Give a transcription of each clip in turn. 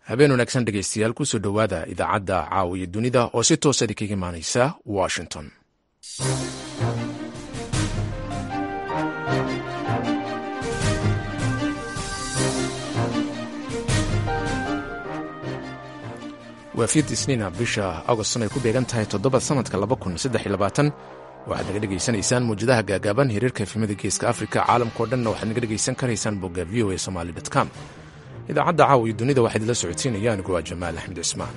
habeen wanaagsan dhegaystayaal kusoo dhowaada idaacadda caawiya dunida oo si toosadi kaga imaanaysa washington waa fiid isniina bisha agoston ay ku beegan tahay toddoba sanadka waxaad naga dhegaysanaysaan muwjadaha gaagaaban hiriirka efimada geeska afrika caalamkao dhanna waxaad naga dhegaysan karaysaan bogga v o a somali com idaacadda caawiya dunida waxaa idinla socodsiinaya anigu waa jamaal axmed cismaan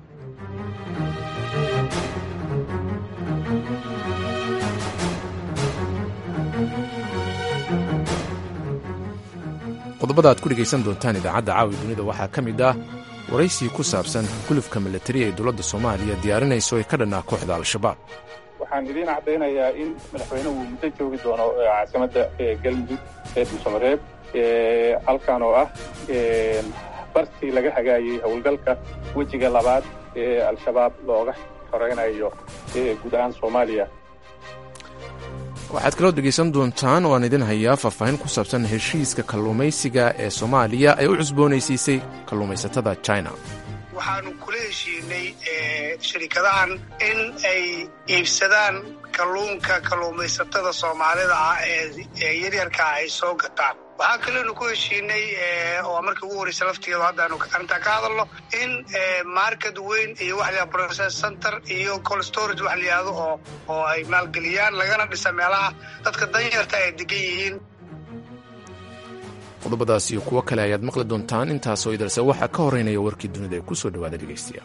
qodobada aad ku dhegaysan doontaan idaacadda caawiya dunida waxaa ka mid ah waraysi ku saabsan gulufka milatari ee dowladda soomaaliya diyaarinayso ee ka dhannaa kooxda al-shabaab waxaan idiin caddaynayaa in madaxweynuhu muddo joogi doono caasimadda galmudug ee dhuusamareeb halkan oo ah bartii laga hagaayey howlgalka wejiga labaad ee al-shabaab looga xoreynayo guud ahaan soomaaliya waxaad kaloo dhegaysan doontaan oo aan idin hayaa faahfaahin ku saabsan heshiiska kalluumaysiga ee soomaaliya ay u cusboonaysiisay kalluumaysatada china waxaanu kula heshiinay shirikadahan in ay iibsadaan kalluunka kalluumaysatada soomaalida ah ee yaryarkaa ay soo gataan waxaa kaleenu ku heshiinay oo markii ugu horeysa laftigeedu haddaanu arrintaa ka hadalno in market weyn iyo wax la process center iyo cold storage wax layihahdo oo oo ay maalgeliyaan lagana dhisa meelaha dadka danyarta ay degan yihiin qodobadaas iyo kuwo kale ayaad maqli doontaan intaasoo idalse waxaa ka horeynaya warkii dunida ee kusoo dhawaada dhegaystayaal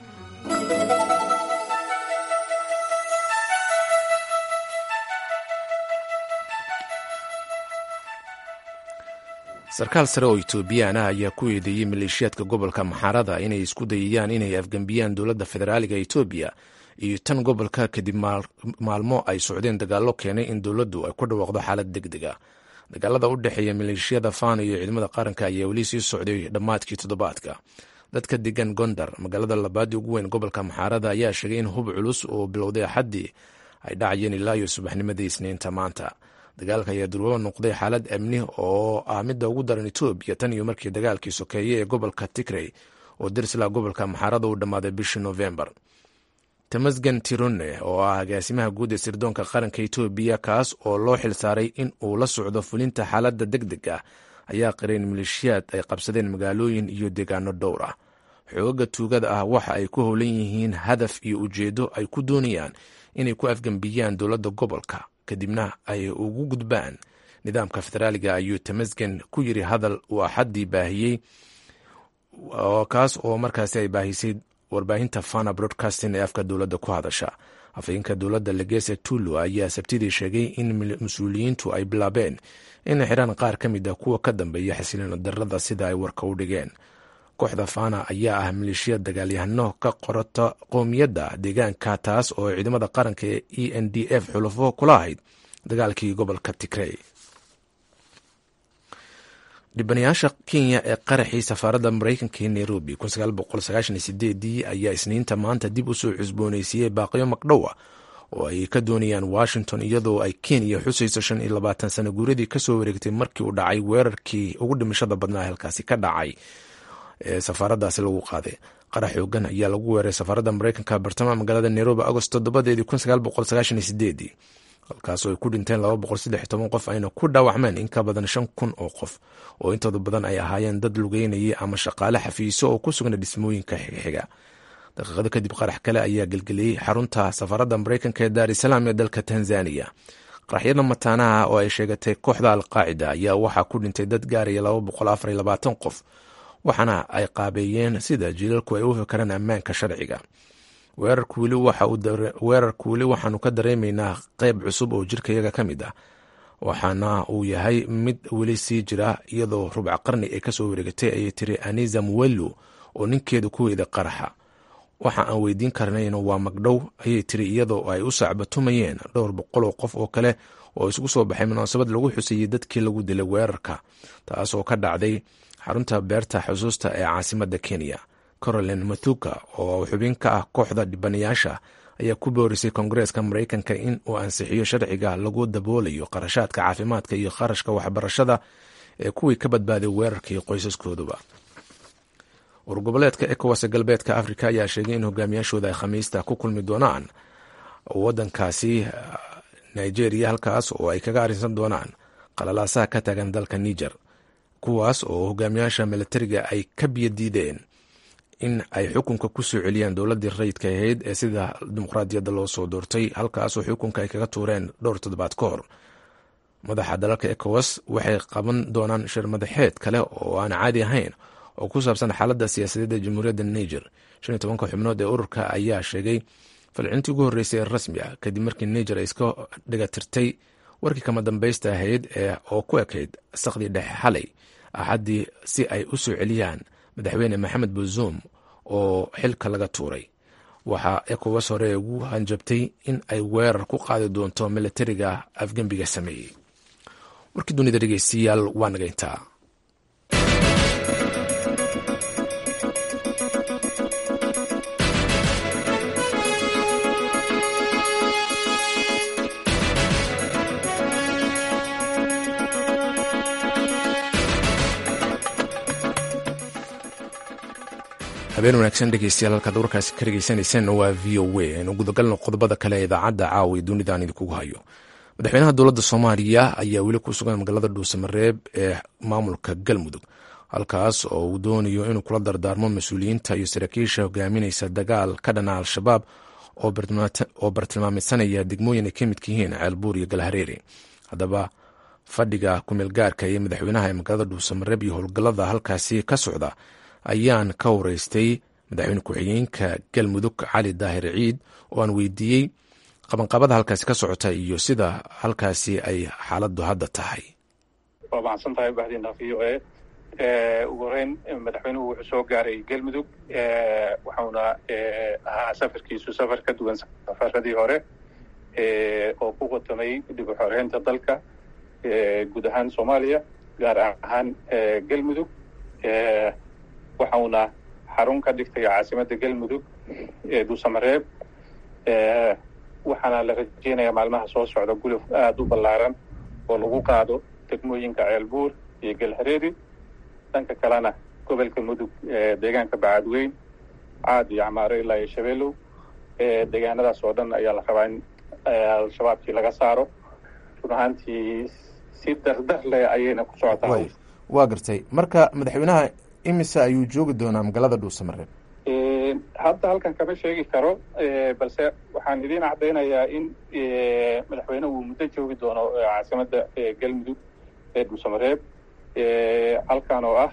sarkaal sare oo etoobiyaan ah ayaa ku eedeeyey maleeshiyaadka gobolka maxaarada inay isku dayayaan inay afgembiyaan dowladda federaaliga etoobiya iyo tan gobolka kadib maalmo ay socdeen dagaallo keenay in dowladdu ay ku dhawaaqdo xaalad deg deg a dagaalada u dhexeeya maleeshiyada fano iyo ciidamada qaranka ayaa weli sii socday dhammaadkii toddobaadka dadka degan gondar magaalada labaadii ugu weyn gobolka maxaarada ayaa sheegay in hub culus oo bilowday axaddii ay dhacayeen ilaa iyo subaxnimadii isniinta maanta dagaalka ayaa durwaba noqday xaalad amni oo ah midda ugu daran etoobiya tan iyo markii dagaalkii sokeeye ee gobolka tigrey oo darsila gobolka maxaarada u dhammaaday bishii novembar tamasgen tirone oo ah agaasimaha guud ee sirdoonka qaranka etoobiya kaas oo loo xilsaaray in uu la socdo fulinta xaaladda deg deg ah ayaa qiray in maleeshiyaad ay qabsadeen magaalooyin iyo deegaano dhowr ah xoogaga tuugada ah waxa ay ku howlan yihiin hadaf iyo ujeeddo ay ku doonayaan inay ku afgembiyaan dowladda gobolka kadibna ay ugu gudbaan nidaamka federaaliga ayuu tamasgen ku yiri hadal uu axaddii baahiyey kaas oo markaasi ay baahisay warbaahinta fana broadcasting ee afka dowladda ku hadasha afhayeenka dowladda legese tullo ayaa sabtidii sheegay in mas-uuliyiintu ay bilaabeen inay xidhaan qaar ka mid ah kuwa ka dambeeya xasiloona darada sida ay warka u dhigeen kooxda fana ayaa ah maleeshiya dagaalyahano ka qorata qoomiyadda deegaanka taas oo ciidamada qaranka ee e n d f xulafo kula ahayd dagaalkii gobolka tigrey dhibanayaasha kenya ee qaraxii safaaradda mareykanka ee nairobi ayaa isniinta maanta dib usoo cusbooneysiiyey baaqiyo magdhow ah oo ay ka doonayaan washington iyadoo ay kenya xusayso shan iyo labaatan sano guuradii kasoo wareegtay markii uu dhacay weerarkii ugu dhimashada badnaa halkaasi ka dhacay ee safaaradaasi lagu qaaday qarax xoogan ayaa lagu weeray safaaradda mareykanka bartamaha magaalada nairobi agost toddobadeedii halkaasoo ay ku dhinteen qof ayna ku dhaawacmeen in ka badan shan kun oo qof oo intooda badan ay ahaayeen dad lugeynayay ama shaqaale xafiiso oo ku sugna dhismooyinka xiga daqiiqado kadib qarax kale ayaa gelgeliyey xarunta safaaradda mareykanka ee daar isalaam ee dalka tanzaniya qaraxyada mataanaha oo ay sheegatay kooxda alqaacida ayaa waxaa ku dhintay dad gaaraya qof waxaana ay qaabeeyeen sida jiilalku ay u fakaraan ammaanka sharciga weerarku weli waxaanu ka dareemaynaa qeyb cusub oo jirkayaga ka mid ah waxaana uu yahay mid weli sii jira iyadoo rubca qarni ay kasoo wareegatay ayay tiri anisa muwello oo ninkeeda ku weyday qaraxa waxa aan weydiin karnayna waa magdhow ayay tiri iyadoo ay u sacbatumayeen dhowr boqol oo qof oo kale oo isugu soo baxay munaasabad lagu xusayey dadkii lagu dilay weerarka taasoo ka dhacday xarunta beerta xusuusta ee caasimadda kenya caroline mathuka oo xubin ka ah kooxda dhibanayaasha ayaa ku boorisay koongareeska mareykanka in uu ansixiyo sharciga lagu daboolayo qarashaadka caafimaadka iyo qarashka waxbarashada ee kuwii ka badbaaday weerarkii qoysaskooduba urgoboleedka ecowas galbeedka africa ayaa sheegay in hogaamiyaashooda ay khamiista ku kulmi doonaan wadankaasi nigeria halkaas oo ay kaga arrinsan doonaan qalalaasaha ka taagan dalka niger kuwaas oo hogaamiyaasha milatariga ay ka biyadiideen in ay xukunka ku soo celiyaan dowladdii rayidka ahayd ee sida dimuqraadiyadda loo soo doortay halkaasoo xukunka ay kaga tuureen dhowr toddobaad ka hor madaxa dalalka ecowas waxay qaban doonaan shir madaxeed kale oo aan caadi ahayn oo ku saabsan xaaladda siyaasadeed ee jamhuuriyadda niger shan iyo tobanka xubnood ee ururka ayaa sheegay falcintii ugu horreysay ee rasmi ah kadib markii niger ay iska dhigatirtay warkii kama dambaysta ahayd ee oo ku ekayd sakhdii dhexe xalay axaddii si ay u soo celiyaan madaxweyne maxamed buzuum oo xilka laga tuuray waxaa ecowas hore ugu hanjabtay in ay weerar ku qaadi doonto milatariga afgembiga sameeyey warkii dunida dhegeystayaal waa nagayntaa habeen wanaagsan dhegeystayaal halkaad warkaasi ka dhegeysanayseen waa v o a aynu gudagalno qodobada kale ee idaacadda caawa ee dunida aan idinkugu hayo madaxweynaha dowladda soomaaliya ayaa weli ku sugan magaalada dhuusamareeb ee maamulka galmudug halkaas oo uu doonayo inuu kula dardaarmo mas-uuliyiinta iyo saraakiisha hogaaminaysa dagaal ka dhana al-shabaab oo bartilmaameysanaya degmooyin ay ka midka yihiin ceelbuur iyo galhareeri haddaba fadhiga kumeel gaarka iyo madaxweynaha ee magaalada dhuusamareeb iyo howlgallada halkaasi ka socda ayaan ka wareystay madaxweyne ku-xigeenka galmudug cali daahir ciid oo aan weydiiyey qabanqabada halkaasi ka socota iyo sida halkaasi ay xaaladdu hadda tahay waa mahadsan tahay bahdina v o a ugu horeyn madaxweynuhu wuxuu soo gaaray galmudug waxauna ahaa safarkiisu safar ka duwan safaradii hore oo ku qotomay dib u xoreynta dalka guud ahaan soomaaliya gaar ahaan galmudug waxauna xarun ka dhigtay caasimadda galmudug ee dhuusamareeb waxaana la rajeynayaa maalmaha soo socda guluf aada u ballaaran oo lagu qaado degmooyinka ceelbuur iyo galhareeri dhanka kalena gobolka mudug deegaanka bacadweyn caad iyo camaaro ilaa iyo shabeelow deegaanadaas oo dhan ayaa la rabaa in al-shabaabkii laga saaro run ahaantii si dardar leh ayayna ku socotaa waa gartay marka madaxweynaha imise ayuu joogi doonaa magaalada dhuusamareeb hadda halkan kama sheegi karo balse waxaan idiin caddaynayaa in madaxweyne uu muddo joogi doono caasimadda galmudug ee dhuusamareeb halkan oo ah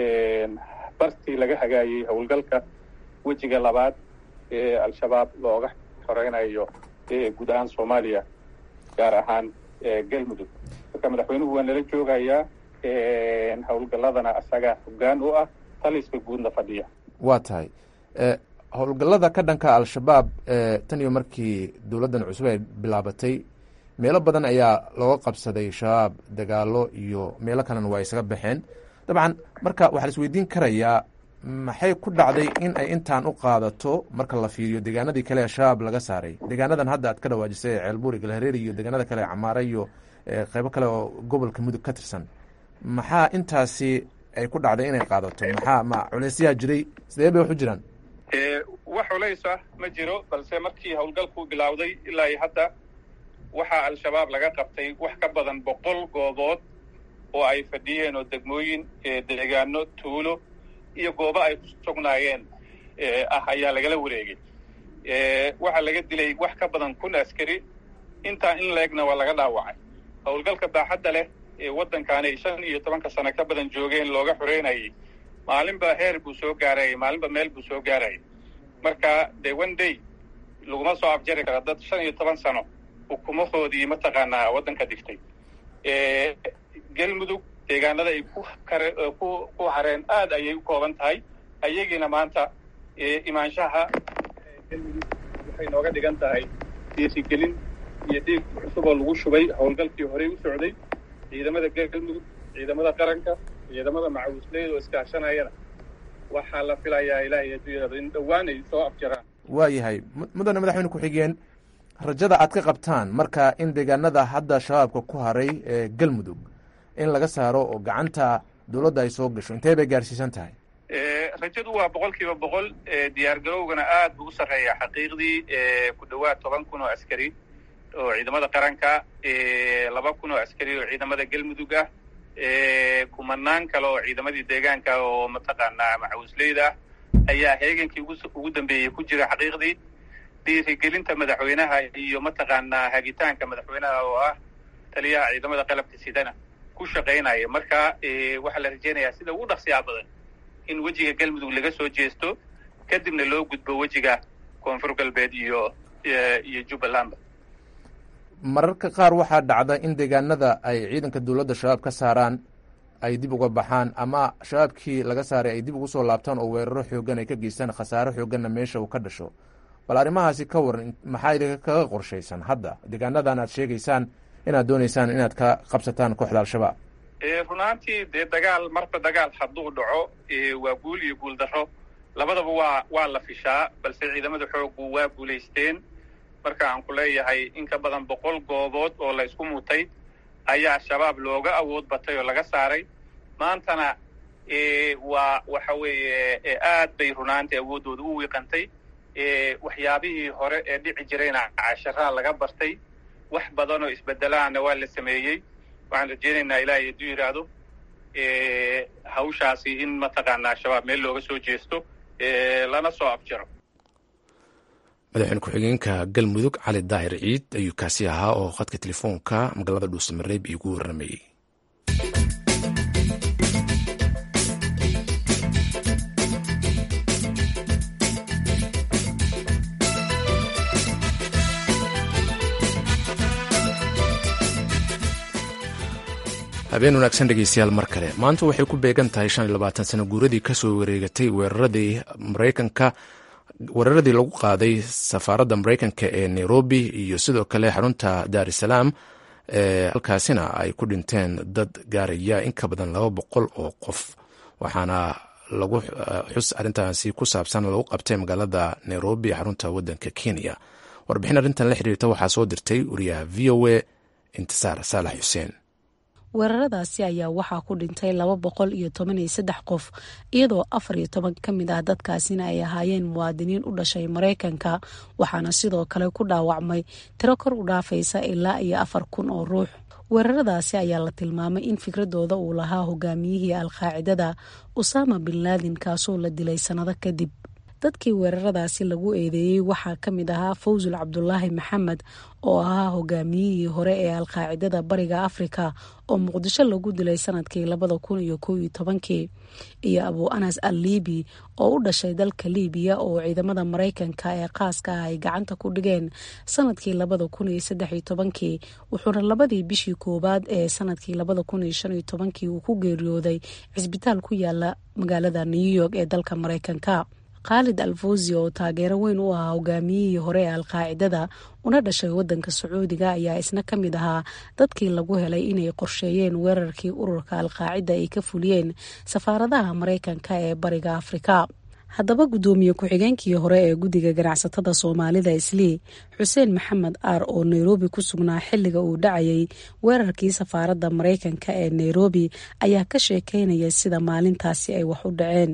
bartii laga hagaayey howlgalka wejiga labaad ee al-shabaab looga xoreynayo guud ahaan soomaaliya gaar ahaan galmudug marka madaxweynuhu waa nala joogayaa howlgalladana asaga hoggaan u ah taliska guudna fadhiya waa tahay howlgallada ka dhanka al-shabaab tan iyo markii dowladdan cusub ay bilaabatay meelo badan ayaa looga qabsaday shabaab dagaalo iyo meelo kalena waa isaga baxeen dabcan marka waxaa la isweydiin karayaa maxay ku dhacday in ay intaan u qaadato marka la fiiriyo deegaanadii kale ee shabaab laga saaray deegaanadan hadda aad ka dhawaajisay ee ceelbuuri galhareeri iyo deegaanada kale ee camaare iyo qeybo kale oo gobolka mudug ka tirsan maxaa intaasi ay ku dhacday inay qaadato maxaa ma culeysyaha jiray sidee bay wax u jiraan wax culays ah ma jiro balse markii howlgalku bilowday ilaa iyo hadda waxaa al-shabaab laga qabtay wax ka badan boqol goobood oo ay fadhiyeen oo degmooyin deegaano tuulo iyo goobo ay ku sugnaayeen ah ayaa lagala wareegay waxaa laga dilay wax ka badan kun askari intaa in la-egna waa laga dhaawacay howlgalka baaxadda leh ee waddankaani ay shan iyo tobanka sano ka badan joogeen looga xoreynayay maalinba heer buu soo gaarayay maalinba meel buu soo gaarayay marka de one day laguma soo afjari karo dad shan iyo toban sano ukumahoodii mataqaanaa waddanka dhigtay galmudug deegaanada ay ku kare ku ku hareen aad ayay u kooban tahay ayagiina maanta imaanshaha galmudug waxay nooga dhigan tahay dhiirigelin iyo dhiig cusub oo lagu shubay howlgalkii horey u socday ciidamada galmudug ciidamada qaranka ciidamada macawisleyda oo iskaashanayana waxaa la filayaa ilaahay adduunyada in dhowaan ay soo afjaraan waa yahay mudane madaxweyne ku-xigeen rajada aad ka qabtaan marka in deegaanada hadda shabaabka ku haray ee galmudug in laga saaro oo gacanta dowladda ay soo gasho intee bay gaarsiisan tahay rajadu waa boqol kiiba boqol diyaar garowgana aad buu u sarreeyaa xaqiiqdii ku dhowaad toban kun oo askari oo ciidamada qaranka laba kun oo askari oo ciidamada galmudug ah kumanaan kale oo ciidamadii deegaanka oo mataqaanaa macawisleyda ah ayaa heegankii ugu dambeeyey ku jira xaqiiqdii dhiirigelinta madaxweynaha iyo mataqaanaa hagitaanka madaxweynaha oo ah taliyaha ciidamada qalabka sidana ku shaqaynaya marka waxaa la rajeynayaa sida ugu dhaqsiyaa badan in wejiga galmudug laga soo jeesto kadibna loo gudbo wejiga koonfur galbeed iyo iyo jubbalandba mararka qaar waxaa dhacda in deegaanada ay ciidanka dowladda shabaab ka saaraan ay dib uga baxaan ama shabaabkii laga saaray ay dib ugu soo laabtaan oo weeraro xoogan ay ka geystaan khasaaro xooganna meesha uu ka dhasho bal arrimahaasi ka waran maxaa idinka kaga qorshaysan hadda deegaanadan aad sheegaysaan inaad doonaysaan inaad ka qabsataan kooxda al-shabaab runaantii dee dagaal marba dagaal hadduu dhaco waa guul iyo guul darro labadaba waa waa la fishaa balse ciidamada xooggu waa guulaysteen marka aan ku leeyahay in ka badan boqol goobood oo la isku mutay ayaa shabaab looga awood batay oo laga saaray maantana waa waxa weeye aad bay runaantii awooddooda u wiiqantay waxyaabihii hore ee dhici jirayna casharaa laga bartay wax badan oo isbedelaana waa la sameeyey waxaan rajeynaynaa ilaahay hadduu yidhaahdo hawshaasi in mataqaanaa shabaab meel looga soo jeesto lana soo afjaro madaxweyne ku-xigeenka galmudug cali daahir ciid ayuu kaasi ahaa oo khadka telefoonka magaalada dhuusamareeb iigu warramayey habeen wanaagsan dhegeystayaal mar kale maanta waxay ku beegan tahay shan iyo labaatan sano guuradii kasoo wareegatay weeraradii maraykanka weeraradii lagu qaaday safaaradda maraykanka ee nairobi iyo sidoo kale xarunta dar es salaam halkaasina ay ku dhinteen dad gaaraya in ka badan laba boqol oo qof waxaana lagu xus arrintaasi ku saabsan lagu qabtay magaalada nairobi xarunta wadanka kenya warbixin arrintan la xiriirta waxaa soo dirtay wariyaha v o a intisaar saalax xuseen weeraradaasi ayaa waxaa ku dhintay laba boqol iyo toban iyo saddex qof iyadoo afar iyo toban ka mid ah dadkaasina ay ahaayeen muwaadiniin u dhashay maraykanka waxaana sidoo kale ku dhaawacmay tiro kor u dhaafaysa ilaa iyo afar kun oo ruux weeraradaasi ayaa la tilmaamay in fikradooda uu lahaa hogaamiyihii alqaacidada usaama bin laadin kaasoo la dilay sannado kadib dadkii weeraradaasi lagu eedeeyey waxaa ka mid ahaa fawsul cabdulaahi maxamed oo ahaa hogaamiyihii hore ee alqaacidada bariga afrika oo muqdisho lagu dilay sanadkii labada kun iyo kow iyo tobankii iyo abu anas al liibi oo u dhashay dalka liibiya oo ciidamada maraykanka ee qaaska ah ay gacanta ku dhigeen sanadkii labada kun iyo saddex iyo tobankii wuxuuna labadii bishii koowaad ee sanadkii labada kun iyo shan iyo tobankii uu ku geeriyooday cisbitaal ku yaala magaalada new york ee dalka maraykanka khaalid alfousi oo taageero weyn u ahaa hogaamiyihii hore ee alqaacidada una dhashay wadanka sacuudiga ayaa isna ka mid ahaa dadkii lagu helay inay qorsheeyeen weerarkii ururka alqaacida ay ka fuliyeen safaaradaha maraykanka ee bariga afrika haddaba guddoomiye ku-xigeenkii hore ee guddiga ganacsatada soomaalida islii xuseen maxamed aar oo nairobi ku sugnaa xilliga uu dhacayay weerarkii safaaradda maraykanka ee nairobi ayaa ka sheekeynaya sida maalintaasi ay wax u dhaceen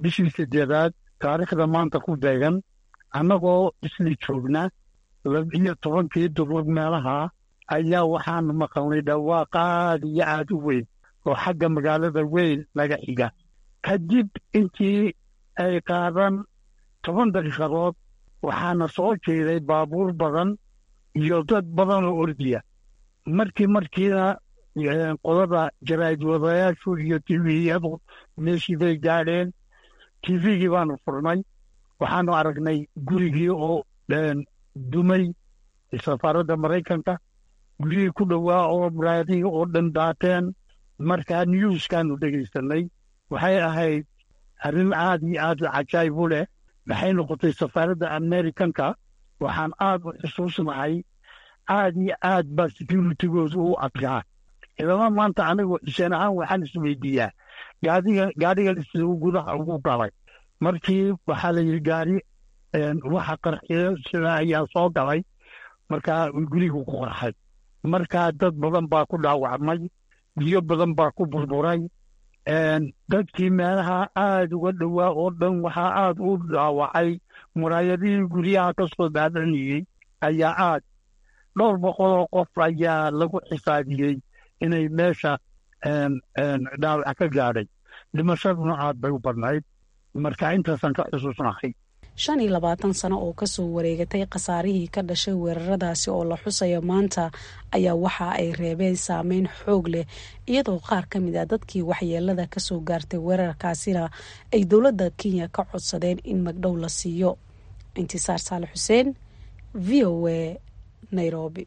taariikhda maanta ku beegan annagoo isli joogna labiyo tobankii duruur meelaha ayaa waxaanu maqalnay dhawaaq aad iyo aad u weyn oo xagga magaalada weyn laga xiga kadib intii ay qaadan toban daqiiqadood waxaana soo jeeday baabuur badan iyo dad badan oo ordiya markii markiina qodada jaraa'id wadayaashu iyo tiviyadu meeshii bay gaadheen tivigii baanu furnay waxaanu aragnay gurigii oo dumay safaaradda maraykanka gurigii ku dhowaa oo muraadihii oo dhan daateen markaa newskaanu dhegaysanay waxay ahayd arrin aad iyo aad cajaayib u leh maxay noqotay safaaradda amerikanka waxaan aad u xusuusnahay aad iyo aad baa securitigoodu u adkaa ilama maanta anigu xuseen ahaan waxaan isweydiiyaa gaadiga gaadhiga siduu gudaha ugu galay markii waxaa la yidhi gaari waxa qarxiyo sida ayaa soo galay markaa gurigu ku qarxay markaa dad badan baa ku dhaawacmay biyo badan baa ku burburay dadkii meelaha aada uga dhowaa oo dhan waxaa aada u dhaawacay muraayadihii guryaha ka soo daadanayey ayaa aad dhowr boqoloo qof ayaa lagu xisaabiyey inay meesha dhaawac ka gaadhay dhimashaduna aad bay u badnayd marka intaasaan ka xusuusnahay shan iyo labaatan sano oo kasoo wareegatay khasaarihii ka dhashay weeraradaasi oo la xusayo maanta ayaa waxa ay reebeen saameyn xoog leh iyadoo qaar ka mid a dadkii waxyeelada kasoo gaartay weerarkaasina ay dowladda kenya ka codsadeen in magdhow la siiyo intisaar saale xuseen v o a nairobi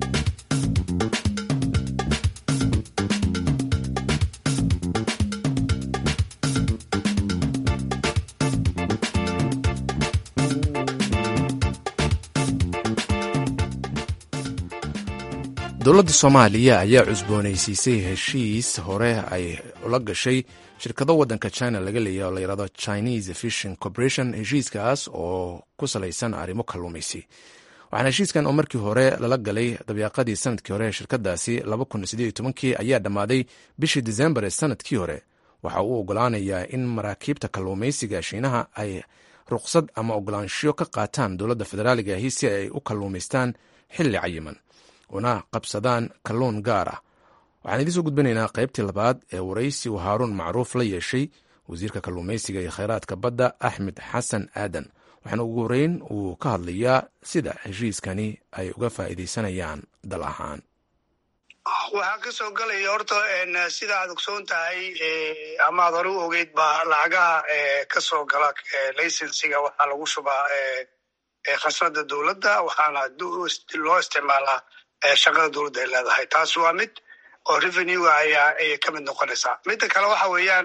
dowladda soomaaliya ayaa cusboonaysiisay heshiis hore ay ula gashay shirkado waddanka china laga leeyahy oo layihahdo chinese fishing corporation heshiiskaas oo ku salaysan arrimo kalluumaysi waxaana heshiiskan oo markii hore lala galay dabeeqadii sanadkii hore ee shirkadaasi kii ayaa dhammaaday bishii disembar ee sanadkii hore waxa uu ogolaanayaa in maraakiibta kalluumaysiga shiinaha ay ruqsad ama ogolaanshiyo ka qaataan dowladda federaaliga ahi si ay u kalluumaystaan xilli cayiman una qabsadaan kalluun gaar ah waxaan idiin soo gudbinaynaa qaybtii labaad ee waraysi uu haaruun macruuf la yeeshay wasiirka kalluumaysiga iyo kheyraadka badda axmed xasan aadan waxaana ugu horeyn uu ka hadlayaa sida heshiiskani ay uga faa'iidaysanayaan dal ahaan waxaa ka soo gelaya horta sida aad ogsoon tahay ama aad hore u ogeyd baa lacagaha ka soo gala laysensiga waxaa lagu shubaa khasnada dowladda waxaana loo isticmaalaa shaqada dowladda ay leedahay taas waa mid oo revenue ayaa ayay ka mid noqonaysaa midda kale waxa weeyaan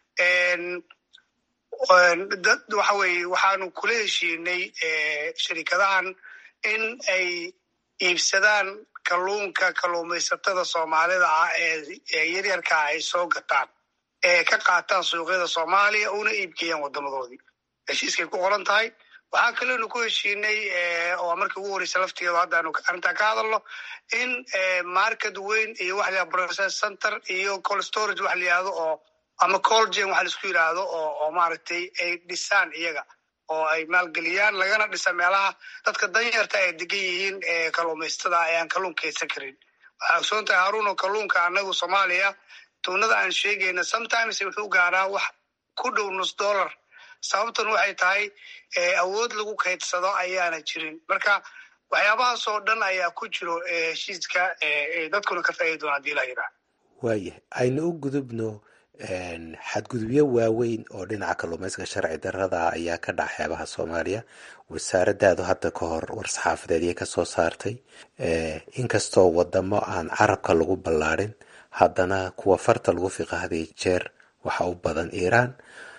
dad waxa weye waxaanu kula heshiinay sharikadahan in ay iibsadaan kalluunka kalluumaysatada soomaalida ah ee yaryarkaa ay soo gataan ee ka qaataan suuqyada soomaaliya una iibgeeyaan wadamadoodii heshiiskay ku qoran tahay waxaa kaleonu ku heshiinay oo markii ugu horeysa laftigeedu haddaanu arrintaa ka hadalno in market weyn iyo waxa la process center iyo cold storage waxa la yihahdo oo ama colgen waxa laisku yidhaahdo oo oo maaragtay ay dhisaan iyaga oo ay maalgeliyaan lagana dhisa meelaha dadka danyarta ay degan yihiin kalluumaysatada ee aan kalluun kaydsan karin waxaa ogsoon tahay haruun oo kalluunka anagu soomaaliya tuunada aan sheegayna sometimes wuxuu gaaraa wax ku dhow nus dollar sababtan waxay tahay awood lagu kaydsado ayaana jirin marka waxyaabahaas oo dhan ayaa ku jiro heshiiska dadkuna ka faaidi doona hadii la yidhaah waayahay aynu u gudubno xadgudubyo waaweyn oo dhinaca kalluumaysiga sharci darada ayaa ka dhaca xeebaha soomaaliya wasaaradaadu hadda ka hor war-saxaafadeediyay ka soo saartay inkastoo wadamo aan carabka lagu ballaadhin haddana kuwa farta lagu fiqa hadiyo jeer waxa u badan iiraan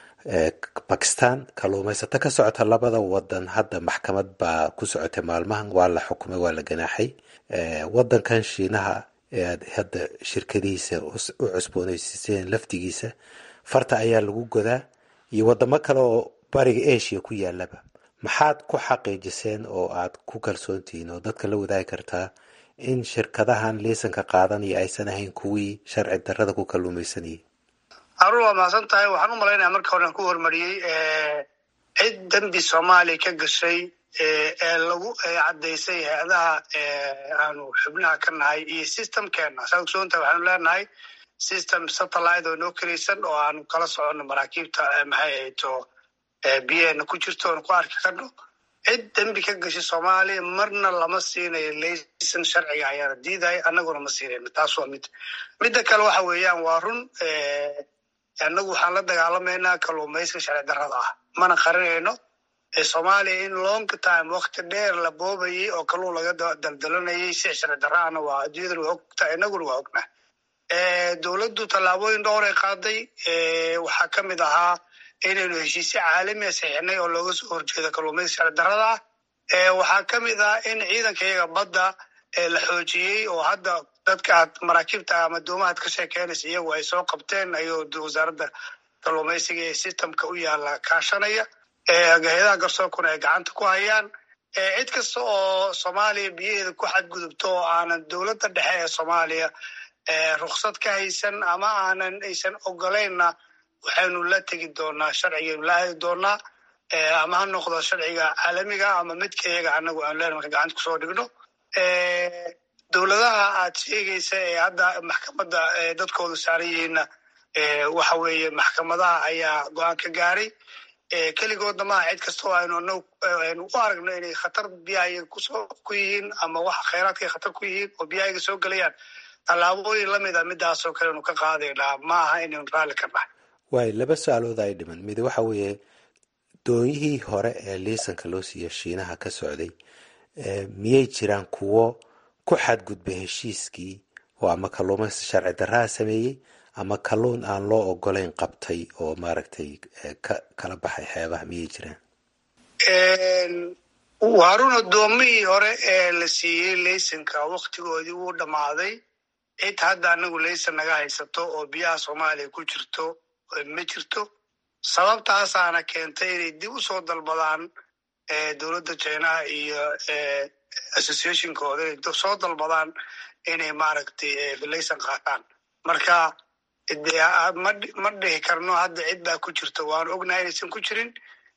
bakistan kalluumaysato ka socota labada wadan hadda maxkamad baa ku socotay maalmahan waa la xukumay waa la ganaaxay wadankan shiinaha ee aad hadda shirkadihiisa u cusboonaysiiseen laftigiisa farta ayaa lagu godaa iyo wadamo kale oo bariga asia ku yaalaba maxaad ku xaqiijiseen oo aad ku kalsoontihiin oo dadka la wadaagi kartaa in shirkadahan liisanka qaadanaya aysan ahayn kuwii sharci darada ku kalluumaysanayay harun waa mahadsan tahay waxaan u malaynaya marka horean ku hormariyey cid dembi soomaaliya ka gashay ee lagu caddaysay hay-adaha aanu xubnaha ka nahay iyo systemkeena saa ogsoontahay waxaanu leenahay system satellite oo noo kelaysan oo aanu kala soconno maraakiibta maxay ahayto biyaheena ku jirto oonu ku arki karno cid dembi ka gashay soomaaliya marna lama siinayo laysan sharciga ayaana diidaya annaguna ma siinayno taas waa mid midda kale waxa weeyaan waa run annagu waxaan la dagaalamaynaa kalluumayska sharci darrada ah mana qarinayno soomaaliya in long time wakti dheer la boobayay oo kalluun laga daldalanayay si sharci darraana waa adduunyadana waa ogtahay innaguna waa ognaa dowladdu tallaabooyin dhowr ay qaaday waxaa ka mid ahaa inaynu heshiisyo caalamiya saxiixnay oo looga soo horjeedo kalluumayska sharci darrada ah waxaa ka mid ah in ciidanka iyaga badda la xoojiyey oo hadda dadka aad maraakiibta ama doomahaad ka sheekeynaysa iyagu ay soo qabteen ayuu wasaaradda kalluumaysiga ee systemka u yaala kaashanaya hay-adaha garsoorkuna ay gacanta ku hayaan cid kasta oo soomaaliya biyaheeda ku xadgudubto oo aanan dowladda dhexe ee soomaaliya ruksad ka haysan ama aanan aysan ogolaynna waxaynu la tegi doonaa sharcigaynu la aadi doonaa ama ha noqdo sharciga caalamiga ama midka iyaga anagu aan leen marka gacanta kusoo dhigno dowladaha aad sheegaysa ee hadda maxkamadda dadkoodu saaran yihiinna waxa weeye maxkamadaha ayaa go-aan ka gaaray keligoodna maaha cid kastoo aynu aynu u aragno inay khatar biyahayaga kusoo ku yihiin ama wax khayraadkay khatar ku yihiin oo biyahayaga soo gelayaan tallaabooyin lamid a midaasoo kale anu ka qaadaynaa ma aha inaynu raalli ka nahay waay laba su-aalood ay dhiman mid waxa weeye doonyihii hore ee liisanka loo siiya shiinaha ka socday miyay jiraan kuwo ku xadgudba heshiiskii oo ama kalluumaysi sharci darraha sameeyey ama kalluun aan loo ogolayn qabtay oo maaragtay ka kala baxay xeebaha miyay jiraan harun addoomihii hore ee la siiyey laysanka waktigoodii wuu dhammaaday cid hadda anagu laysan naga haysato oo biyaha soomaaliya ku jirto ma jirto sababtaasaana keentay inay dib u soo dalbadaan dowladda jinaha iyo associationkooda inay soo dalbadaan inay maaragtay laysan qaataan marka de ma dhihi karno hadda cid baa ku jirta waanu ognahay inaysan ku jirin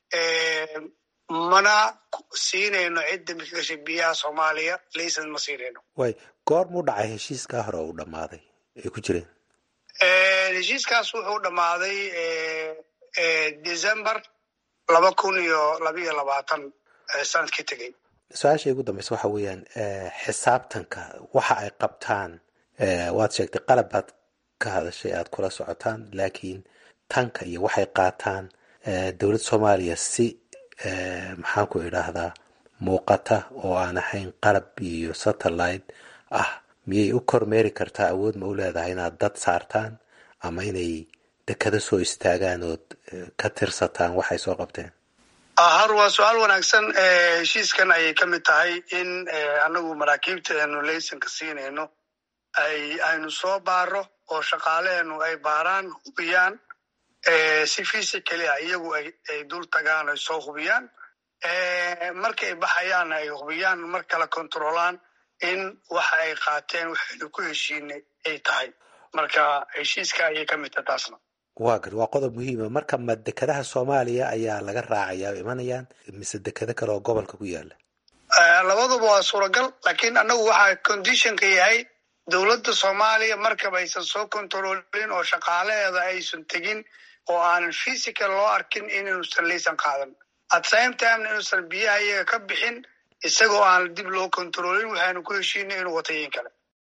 mana siinayno cidda mid ka gashay biyaha soomaaliya laysan ma siinayno way goor muu dhacay heshiiskaa hore uu dhammaaday ay ku jireen heshiiskaas wuxuu dhammaaday december laba kun iyo labaiyo labaatan sanadkii tegey su-aasha ugu dambeysa waxa weeyaan xisaabtanka waxa ay qabtaan waad sheegtay qalab baad ka hadashay aada kula socotaan laakiin tanka iyo waxay qaataan dowladda soomaaliya si maxaan ku idhaahdaa muuqata oo aan ahayn qalab iyo satellite ah miyay u kormeeri kartaa awood ma u leedahay inaad dad saartaan ama inay dekado soo istaagaan ood ka tirsataan waxay soo qabteen har waa su-aal wanaagsan heshiiskan ayay ka mid tahay in anagu maraakiibta aanu laysanka siinayno ay aynu soo baaro oo shaqaaleenu ay baaraan hubiyaan si physically ah iyagu ay dul tagaan ay soo hubiyaan markay baxayaanna ay hubiyaan mar kale controlaan in waxa ay qaateen waxaynu ku heshiinay ay tahay marka heshiiska ayay ka mid tahay taasna waa gar waa qodob muhiima marka ma dekadaha soomaaliya ayaa laga raacaya o imanayaan mise dekado kale oo gobolka ku yaala labaduba waa suuragal laakiin annagu waxaa conditionka yahay dowladda soomaaliya markaba aysan soo controlin oo shaqaalaheeda aysan tegin oo aanan physical loo arkin inuusan laysan qaadan at same timena inuusan biyaha iyaga ka bixin isagoo aan dib loo controlin waxaanu ku heshiinay inuu watayin kale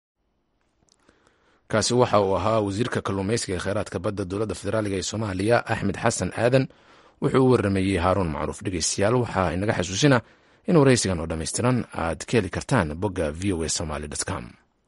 kaasi waxa uu ahaa wasiirka kalluumaysiga ee kheyraadka badda dowladda federaaliga ee soomaaliya axmed xasan aadan wuxuu u waramayey haaruun macruuf dhegeystayaal waxaa inaga xasuusina in waraysigan oo dhammaystiran aad ka heli kartaan bogga v o a somaly com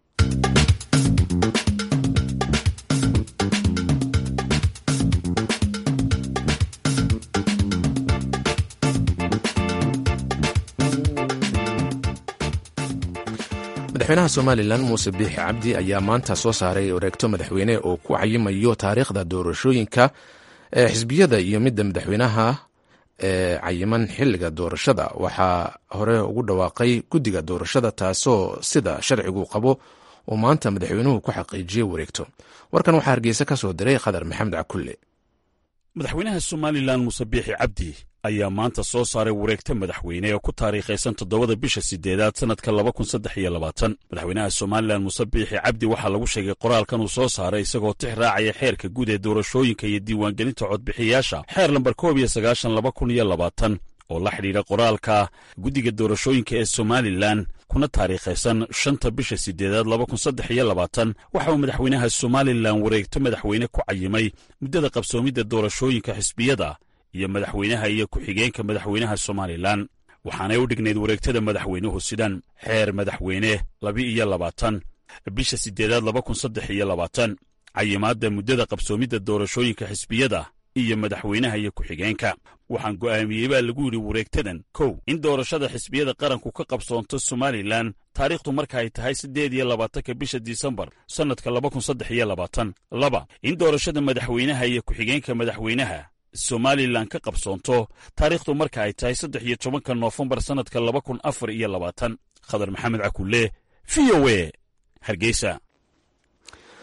madaxweynaha somalilan muuse biixi cabdi ayaa maanta soo saaray wareegto madaxweyne oo ku cayimayo taariikhda doorashooyinka ee xisbiyada iyo midda madaxweynaha ee cayiman xiliga doorashada waxaa hore ugu dhawaaqay guddiga doorashada taasoo sida sharcigu qabo uu maanta madaxweynuhu ku xaqiijiyey wareegto warkan waxaa hargeysa ka soo diray khadar maxamed cakulle madaxweynaha somalilan muuse biixi cabdi ayaa maanta soo saaray wareegta madaxweyne oo ku taariikhaysan toddobada bisha sideedaad sannadka laba kun saddex iyo labaatan madaxweynaha somalilan muuse biixi cabdi waxaa lagu sheegay qoraalkan uu soo saaray isagoo tix raacaya xeerka guud ee doorashooyinka iyo diiwaangelinta codbixiyaasha xeer lambar koob iyo sagaashan laba kun iyo labaatan oo la xidhiidha qoraalka guddiga doorashooyinka ee somalilan kuna taariikhaysan shanta bisha sideedaad laba kun saddex iyo labaatan waxa uu madaxweynaha somalilan wareegto madaxweyne ku cayimay muddada qabsoomidda doorashooyinka xisbiyada iyo madaxweynaha iyo ku-xigeenka madaxweynaha somalilan waxaanay u dhignayd wareegtada madaxweynuhu sidan xeer madaxweyne laba-iyo labaatan bisha sideedaad laba kun saddex iyo labaatan cayimaadda muddada qabsoomidda doorashooyinka xisbiyada iyo madaxweynaha iyo ku-xigeenka waxaan go'aamiyey baa lagu yidhi wareegtadan kow in doorashada xisbiyada qaranku ka qabsoonto somalilan taariikhdu marka ay tahay siddeed iyo labaatanka bisha disembar sannadka laba kun saddex iyo labaatan laba in doorashada madaxweynaha iyo ku-xigeenka madaxweynaha somalilan ka qabsoonto taariikhdu marka ay tahay saddex iyo tobanka noofembar sannadka laba kun afar iyo labaatan khadar maxamed cakulle v o e hargeysa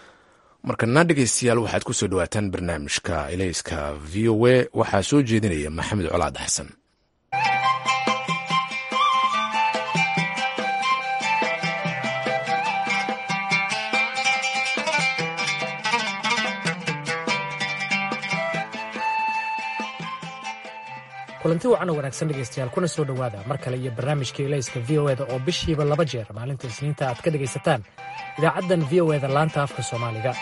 markana dhegeystayaal waxaad ku soo dhawaataan barnaamijka ilayska v o a waxaa soo jeedinaya maxamed colaad xasan kulanti wacan oo wanaagsan dhegaystayaal kuna soo dhowaada mar kale iyo barnaamijka ilayska v o eda oo bishiiba laba jeer maalinta isniinta aad ka dhegaysataan idaacaddan v o eda laanta afka soomaaliga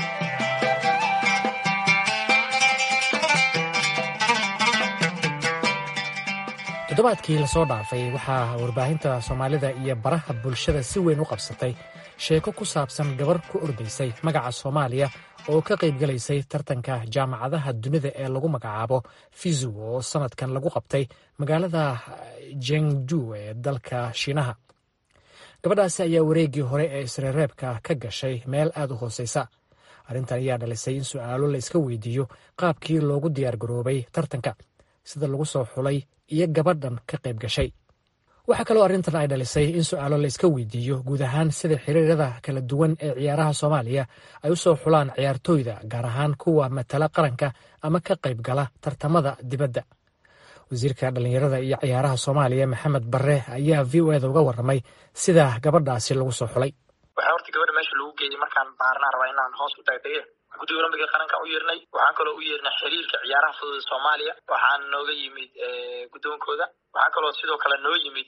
toddobaadkii lasoo dhaafay waxaa warbaahinta soomaalida iyo baraha bulshada si weyn u qabsatay sheeko ku saabsan gabar ku ordaysay magaca soomaaliya oo ka qaybgalaysay tartanka jaamacadaha dunida ee lagu magacaabo fizu oo sanadkan lagu qabtay magaalada jengju ee dalka shiinaha gabadhaasi ayaa wareeggii hore ee isreereebka ka gashay meel aad u hooseysa arrintan ayaa dhalisay in su'aalo la iska weydiiyo qaabkii loogu diyaargaroobay tartanka sida lagu soo xulay iyo gabadhan ka qayb gashay waxaa kaloo arrintan ay dhalisay in su'aalo la iska weydiiyo guud ahaan sida xiriirada kala duwan ee ciyaaraha soomaaliya ay u soo xulaan ciyaartooyda gaar ahaan kuwa matala qaranka ama ka qayb gala tartamada dibadda wasiirka dhallinyarada iyo ciyaaraha soomaaliya maxamed barre ayaa v o eda uga warramay sida gabadhaasi lagu soo xulay waxaa horta gabadha meesha lagu geeyey markaan baarnaa rabaa inaan hoos u taagtaye guddiga olombiga qaranka u yeernay waxaan kaloo u yeernay xiriirka ciyaaraha fudud soomaaliya waxaa nooga yimid guddoonkooda waxaa kaloo sidoo kale noo yimid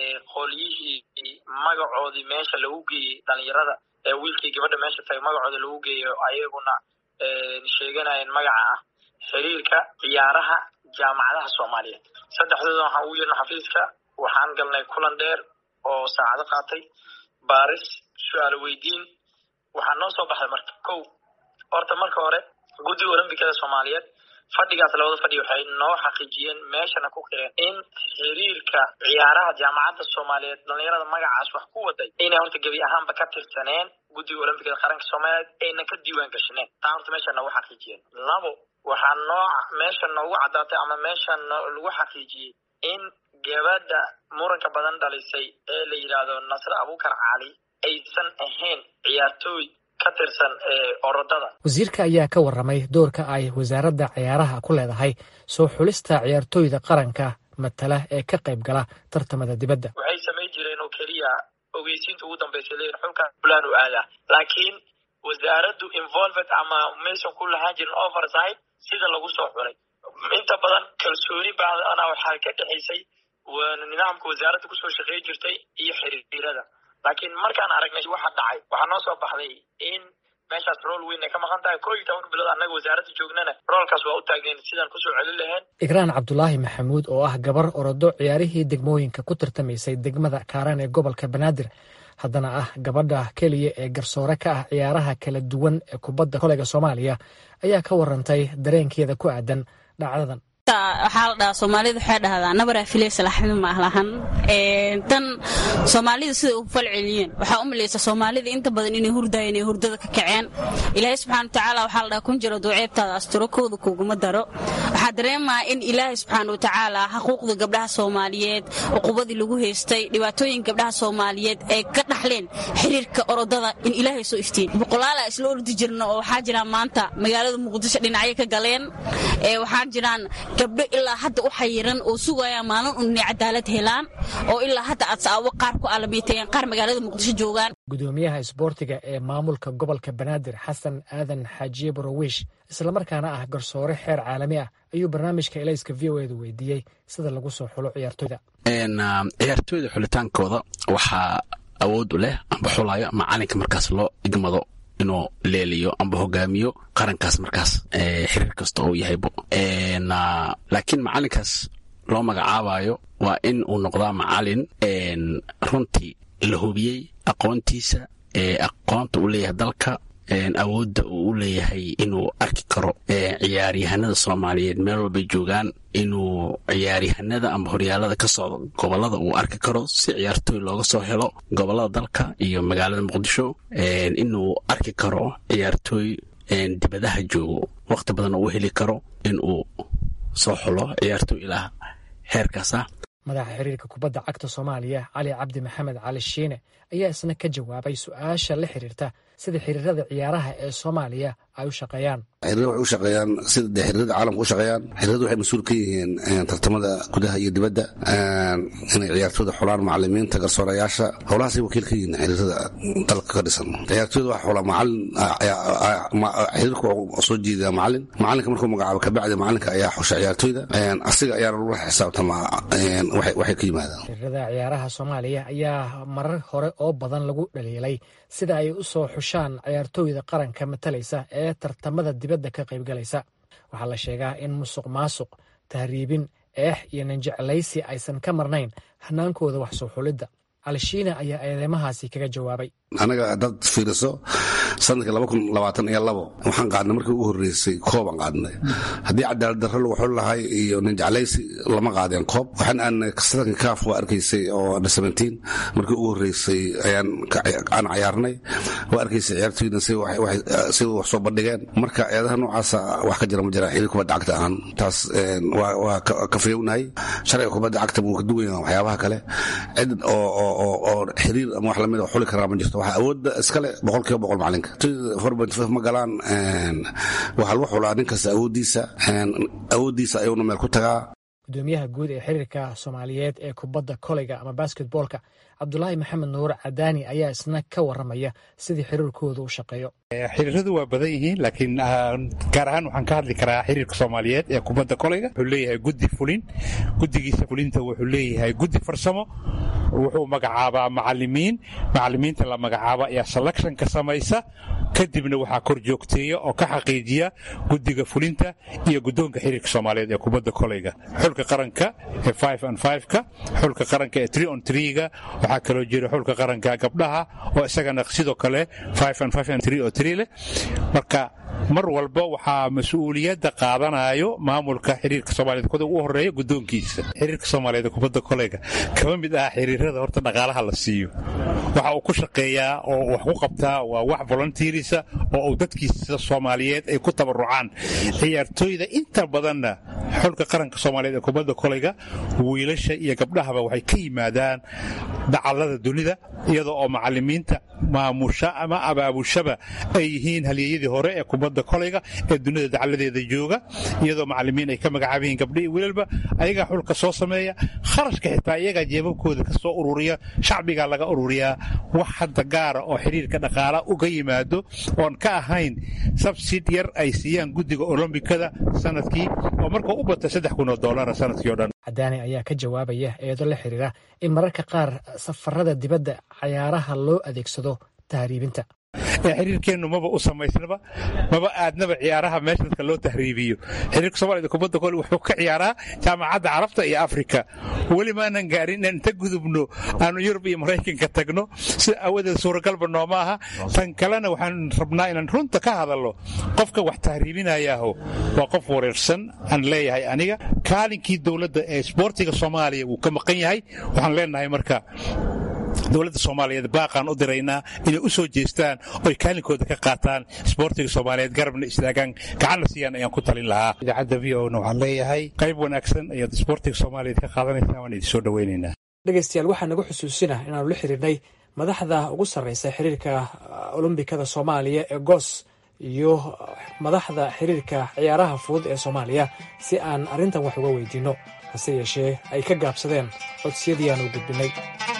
qolyihii magacoodii meesha lagu geeyey dhalinyarada ee wiilkii gabadha meesha tagay magacooda lagu geeyo ayaguna sheeganayeen magaca ah xiriirka ciyaaraha jaamacadaha soomaaliyeed saddexdooda waxaan ugu yeernay xafiiska waxaan galnay kulan dheer oo saacado qaatay baaris su-aalo weydiin waxaa noo soo baxday marka kow horta marka hore guddiga olombikada soomaaliyeed fadhigaas labada fadhi waxay noo xaqiijiyeen meeshana ku qireen in xiriirka ciyaaraha jaamacadda soomaaliyeed dhalinyarada magacaas wax ku waday inay horta gebi ahaanba ka tirsaneen guddiga olombikada qaranka soomaaliyeed ayna ka diiwaan gashaneen taa horta meesha noogu xaqiijiyeen labo waxaa noo meesha noogu caddaatay ama meesha lagu xaqiijiyey in gabadha muranka badan dhalisay ee la yidhaahdo nasre abukar cali aysan ahayn ciyaartooy ka tirsan orodada wasiirka ayaa ka warramay doorka ay wasaaradda ciyaaraha ku leedahay soo xulista ciyaartooyda qaranka matala ee ka qayb gala tartamada dibadda waxay samayn jireen oo keliya ogeysiinta ugu dambaysa leeyihin xulka fulaan u aadaa laakiin wasaaraddu involved ama maysan ku lahaan jirin oversight sida lagu soo xulay inta badan kalsooni baadana waxaa ka dhexaysay nidaamka wasaaradda kusoo shaqeey jirtay iyo xiriirada laakiin markaan aragnay waxa dhacay waxaa noo soo baxday in meeshaas rool weyn ay ka maqan tahay koo iyo tobanka bilood annaga wasaaradda joognana roolkaas waa u taageen sidaan kusoo celin lahayn igraan cabdulaahi maxamuud oo ah gabar orodo ciyaarihii degmooyinka ku tartamaysay degmada kaaraan ee gobolka banaadir haddana ah gabadha keliya ee garsoore ka ah ciyaaraha kala duwan ee kubadda koleyga soomaaliya ayaa ka warantay dareenkeeda ku aadan dhacdadan waxaa la dhahaa soomaalida waxay dhahdaa nabaraa filaysa laxmi maalahan tan soomaalida siday u falceliyeen waxaa u malaysa soomaalida inta badan inay hurdayeen inay hurdada ka kaceen ilaahay subxana watacaala waxaa la dhahaa kun jiro duuceebtaada asturo kooda kuguma daro waxaa dareemaa in ilaahay subxaana watacaala xuquuqda gabdhaha soomaaliyeed cuqubadii lagu haystay dhibaatooyin gabdhaha soomaaliyeed ay ka dhaxleen xiriirka orodada in ilaahay soo iftiin boqolaala isla ordi jirna oo waxaa jiraan maanta magaalada muqdisho dhinacyo ka galeen waxaa jiraan gabdho ilaa hadda u xayiran oo sugaya maalin un inay cadaalad helaan oo ilaa hadda adsaawo qaar ku aalamiitayeen qaar magaalada muqdisho joogaan gudoomiyaha isboortiga ee maamulka gobolka banaadir xasan aadan xaajiye borowish islamarkaana ah garsoore xeer caalami ah ayuu barnaamijka elayska v o edu weydiiyey sida lagu soo xulo ciyaartoyda ciyaartooyda xulitaankooda waxaa awood u leh amba xulayo macalinka markaas loo igmado inuu leeliyo amba hogaamiyo qarankaas markaas xiriir kasta oo yahaybo laakiin macalinkaas loo magacaabayo waa in uu noqdaa macalin runtii la hubiyey aqoontiisa aqoonta uu leeyahay dalka awoodda uu u leeyahay inuu arki karo ciyaaryahanada soomaaliyeed meel walbay joogaan inuu ciyaaryahanada amba horyaalada ka socdo gobolada uu arki karo si ciyaartooy looga soo helo gobolada dalka iyo magaalada muqdisho inuu arki karo ciyaartooy dibadaha joogo waqti badan uu heli karo inuu soo xulo ciyaartooy ilaa heerkaas ah madaxa xiriirka kubadda cagta soomaaliya cali cabdi maxamed cali shiine ayaa isna ka jawaabay su-aasha la xiriirta sida xiriirada ciyaaraha ee soomaaliya ay u shaqeeyaan xiriirada waxay u shaqeeyaan sida dee xiriirada caalamka u shaqeeyaan xiriirada waxay mas-uul ka yihiin tartamada gudaha iyo dibadda inay ciyaartooyda xulaan macalimiinta garsoorayaasha howlahaasay wakiil ka yihiin xiriirada dalka ka dhisan ciyaartooyda waxa xulaa macalin xiriirka wuxuu soo jeedaa macalin macalinka markuu magacaabo kabacdi macalinka ayaa xusha ciyaartooyda asiga ayaana lagula xisaabtamaa waxay ka yimaadaan xiriirada ciyaaraha soomaaliya ayaa marar hore oo badan lagu dhaliilay sida ay u soo xushaan ciyaartooyda qaranka matalaysa ee tartamada dibadda ka qaybgalaysa waxaa la sheegaa in musuq maasuq tahriibin eex iyo ninjeclaysi aysan ka marnayn hanaankooda wax soo xulidda alshiina ayaa eedeymahaasi kaga jawaabay anaga haddaad fiiriso sanadkii laba kun labaatan iyo labo waxaan qaadnay markii ugu horreysay koobaan qaadnay haddii cadaalad darro lagu xul lahay iyo ninjeclaysi lama qaadeen koob waxaan aanay sanadkii kaaf waa arkaysay oo under seventeen markii ugu horreysay ayaan aan cayaarnay waa arkaysay ciyaartooydan sida wax soo bandhigeen marka eedaha noocaasa wax ka jira ma jiraan xiriir kubadda cagta ahaan taas waa ka fayownahay sharciga kubadda cagta wuu ka duwan yahay waxyaabaha kale cid oo oo xiriir ama wax lamid xuli karaa ma jirto waxaa awoodda iskale boqol kiiba boqol macalinka ma galaan waxaa lagu xulaa nin kasta awooddiisa awooddiisa ayuuna meel ku tagaa gudoomiyaha guud ee xiriirka soomaaliyeed ee kubadda koleyga ama basketboolka cabdulaahi maxamed nuur cadaani ayaa isna ka waramaya sidii xiriirkooda u shaqeeyo xiriiradu waa badan yihiin laakiin gaar ahaan waxaan ka hadli karaa xiriirka soomaaliyeed ee kubadda koleyga wuxuu leeyahay guddi fulin guddigiisa fulinta wuxuu leeyahay guddi farsamo wuxuu magacaabaa macalimiin macalimiinta la magacaaba ayaa selectionka samaysa kadibna waxaa kor joogteeya oo ka xaqiijiya guddiga fulinta iyo guddoonka xiriirka soomaaliyeed ee kubadda koleyga xulka qaranka ee five and five-ka xulka qaranka ee three on three-ga waxaa kaloo jira xulka qaranka gabdhaha oo isagana sidoo kale five and five and three oo three leh marka mar walba waxaa mas-uuliyadda qaadanayo maamulka xiriirka soomaaliyed kuda ugu horeeya guddoonkiisa xiriirka soomaaliyeed kubadda koleyga kama mid ah xiriirada horta dhaqaalaha la siiyo waxa uu ku shaqeeyaa oo wax ku qabtaa waa wax volunteerisa oo uu dadkiisa soomaaliyeed ay ku tabarucaan ciyaartooyda inta badanna xulka qaranka soomaaliyeed ee kubadda koleyga wiilasha iyo gabdhahaba waxay ka yimaadaan dacallada dunida iyadoo oo macalimiinta maamusha ama abaabushaba ay yihiin halyeeyadii hore ee kubadda koleyga ee dunida dacalladeeda jooga iyadoo macalimiin ay ka magacaaban yihiin gabdho iyo wiilalba ayagaa xulka soo sameeya kharashka xitaa iyagaa jeebabkooda ka soo ururiya shacbigaa laga ururiyaa wax hadda gaara oo xiriirka dhaqaala uga yimaado oon ka ahayn sabsid yar ay siiyaan guddiga olombikada sanadkii oo markuu u bata saddex kun oo doolara sanadkii o dhan cadaani ayaa ka jawaabaya eedo la xiriira in mararka qaar safarada dibadda cayaaraha loo adeegsado tahriibinta xiriirkeennu maba u samaysnaba maba aadnaba ciyaaraha meesha dadka loo tahriibiyo xiriirka soomaaliyed kubadda kole wuxuu ka ciyaaraa jaamacadda carabta iyo afrika weli maanan gaarin inaan inta gudubno aanu yurub iyo maraykanka tagno sida aawadeed suuragalba nooma aha tan kalena waxaan rabnaa inaan runta ka hadalno qofka wax tahriibinayaaho waa qof wareersan aan leeyahay aniga kaalinkii dowladda ee isboortiga soomaaliya wuu ka maqan yahay waxaan leenahay marka dowladda soomaaliyeed baaqaan u diraynaa inay u soo jeestaan oy kaalinkooda ka qaataan isboortiga soomaaliyeed garabna istaagaan gacanna siiyaan ayaan ku talin lahaa idaacadda v o na waxaan leeyahay qayb wanaagsan ayaad isboortiga soomaaliyeed ka qaadanaysaa waan idin soo dhowaynaynaa dhegeystayaal waxaa nagu xusuusina inaanu la xiriirnay madaxda ugu sarreysa xiriirka olombikada soomaaliya ee goos iyo madaxda xiriirka ciyaaraha fudud ee soomaaliya si aan arrintan wax uga weydiinno hase yeeshee ay ka gaabsadeen codsiyadii aanu gudbinay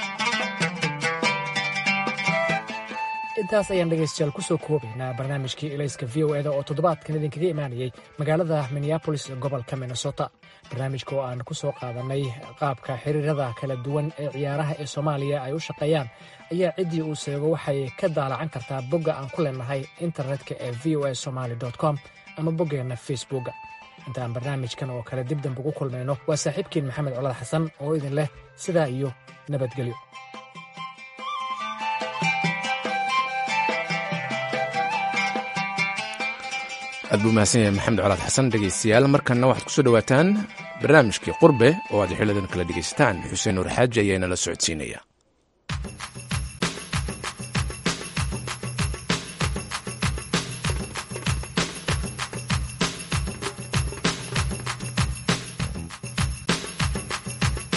intaas ayaan dhegaystayaal ku soo koobaynaa barnaamijkii ilayska v o eda oo toddobaadkan idinkaga imaanayay magaalada minneabolis gobolka minnesota barnaamijka oo aan ku soo qaadanay qaabka xiriirada kala duwan ee ciyaaraha ee soomaaliya ay u shaqeeyaan ayaa ciddii uu seego waxay ka daalacan kartaa bogga aan ku leenahay internetka ee v o a somaali com ama boggeenna facebookga intaan barnaamijkan oo kale dib dambe ugu kulmayno waa saaxiibkiin maxamed colad xasan oo idin leh sidaa iyo nabadgelyo aad buu mahadsan yahay maxamed colaad xasan dhegaystayaal markanna waxaad ku soo dhowaataan barnaamijkii qurbe oo aad xilidan kala dhegaysataan xuseen nuur xaaji ayaa inala socodsiinaya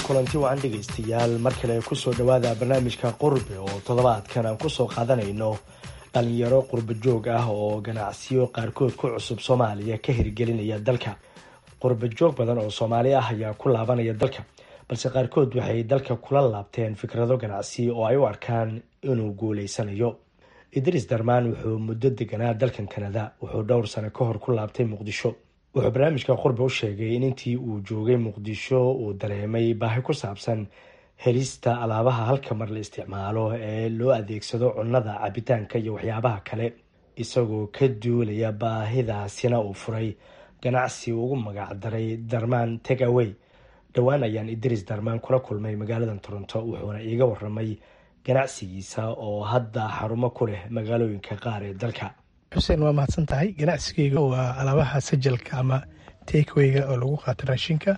kulanti wacan dhegaystayaal mar kale kusoo dhowaada barnaamijka qurbe oo toddobaadkan aan kusoo qaadanayno dhalinyaro qurbo joog ah oo ganacsiyo qaarkood ku cusub soomaaliya ka hirgelinaya dalka qurbo joog badan oo soomaali ah ayaa ku laabanaya dalka balse qaarkood waxay dalka kula laabteen fikrado ganacsi oo ay u arkaan inuu guuleysanayo idriis darmaan wuxuu muddo deganaa dalkan kanada wuxuu dhowr sano ka hor ku laabtay muqdisho wuxuu barnaamijka qurbe u sheegay in intii uu joogay muqdisho uu dareemay baahi ku saabsan helista alaabaha halka mar la isticmaalo ee loo adeegsado cunnada cabitaanka iyo waxyaabaha kale isagoo ka duulaya baahidaasina uu furay ganacsi ugu magac daray darmaan tegaway dhowaan ayaan idriis darmaan kula kulmay magaalada toronto wuxuuna iiga waramay ganacsigiisa oo hadda xarumo ku leh magaalooyinka qaar ee dalka xuseen waa mahadsan tahay ganacsigeyga waa alaabaha sajalka ama takewayga oo lagu qaato raashinka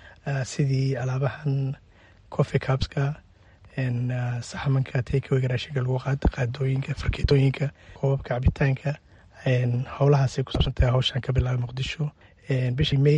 sidii alaabahan coffee cupska saxamanka takewayga raashinka lagu qaato qaadooyinka farkeetooyinka koobabka cabitaanka howlahaasay ku saabsan tahay hawshaan ka bilaabay muqdisho bishii may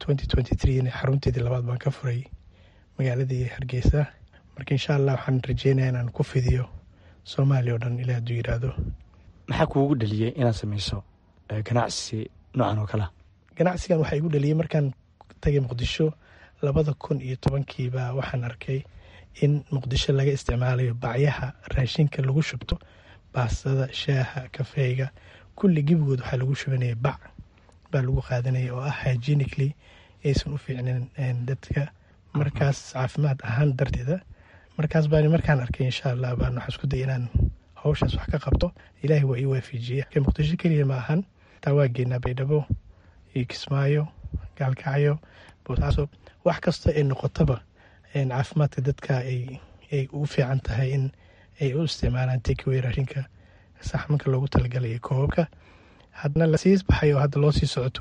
xarunteedii labaad baan ka furay magaaladii hargeysa marka insha allah waxaan rajeynaya inaan ku fidiyo soomaaliya o dhan ilaa hadduu yiraahdo maxaa kuugu dhaliyey inaad sameyso ganacsi noocan oo kalea ganacsigan waxaa igu dhaliyey markaan tagay muqdisho labada kun iyo tobankiiba waxaan arkay in muqdisho laga isticmaalayo bacyaha raashinka lagu shubto baastada shaaha kafeega kulli gebigood waxaa lagu shubanaya bac baa lagu qaadanaya oo ah hygienically aysan u fiicnin dadka markaas caafimaad ahaan darteeda markaas baan markaan arkay insha allah baan waxaa isku day inaan hawshaas wax ka qabto ilaahay waa ii waafajiya muqdisho keliya ma ahan taa waa geynaa baydhabo iyo kismaayo gaalkacyo boosaaso wax kasta ay noqotaba caafimaadka dadka ay u fiican tahay in ay u isticmaalaan takeway raashinka saxmanka loogu talagalay iyo koobabka haddana lasii baxay oo hadda loo sii soco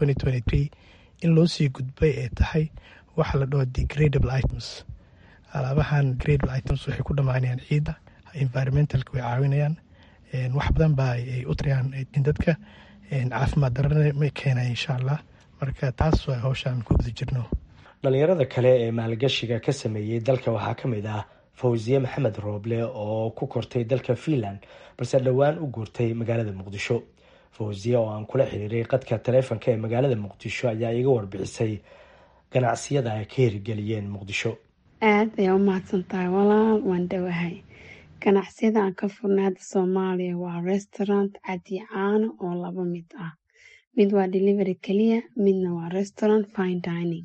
in loo sii gudbay ay tahay waxa la dhaho degradable items alaabahan gradable items waxay ku dhammaanayaan ciidda environmentalka way caawinayaan wax badan baa ay u tarayaan dadka caafimaad darana ma keenaya insha allah marka taas waa hawshaan ku guda jirno dhalinyarada kale ee maalgashiga ka sameeyey dalka waxaa ka mid ah fawsiye maxamed rooble oo ku kortay dalka finland balse dhowaan u guurtay magaalada muqdisho fawsiye oo aan kula xiriiray qadka taleefonka ee magaalada muqdisho ayaa iga warbixisay ganacsiyada ay ka hirgeliyeen muqdisho aad ayaa u mahadsan tahay walaal waan dhowahay ganacsiyada aan ka furnay hadda soomaaliya waa restaurant cadi caano oo laba mid ah mid waa delivery keliya midna waa restaurant fine dining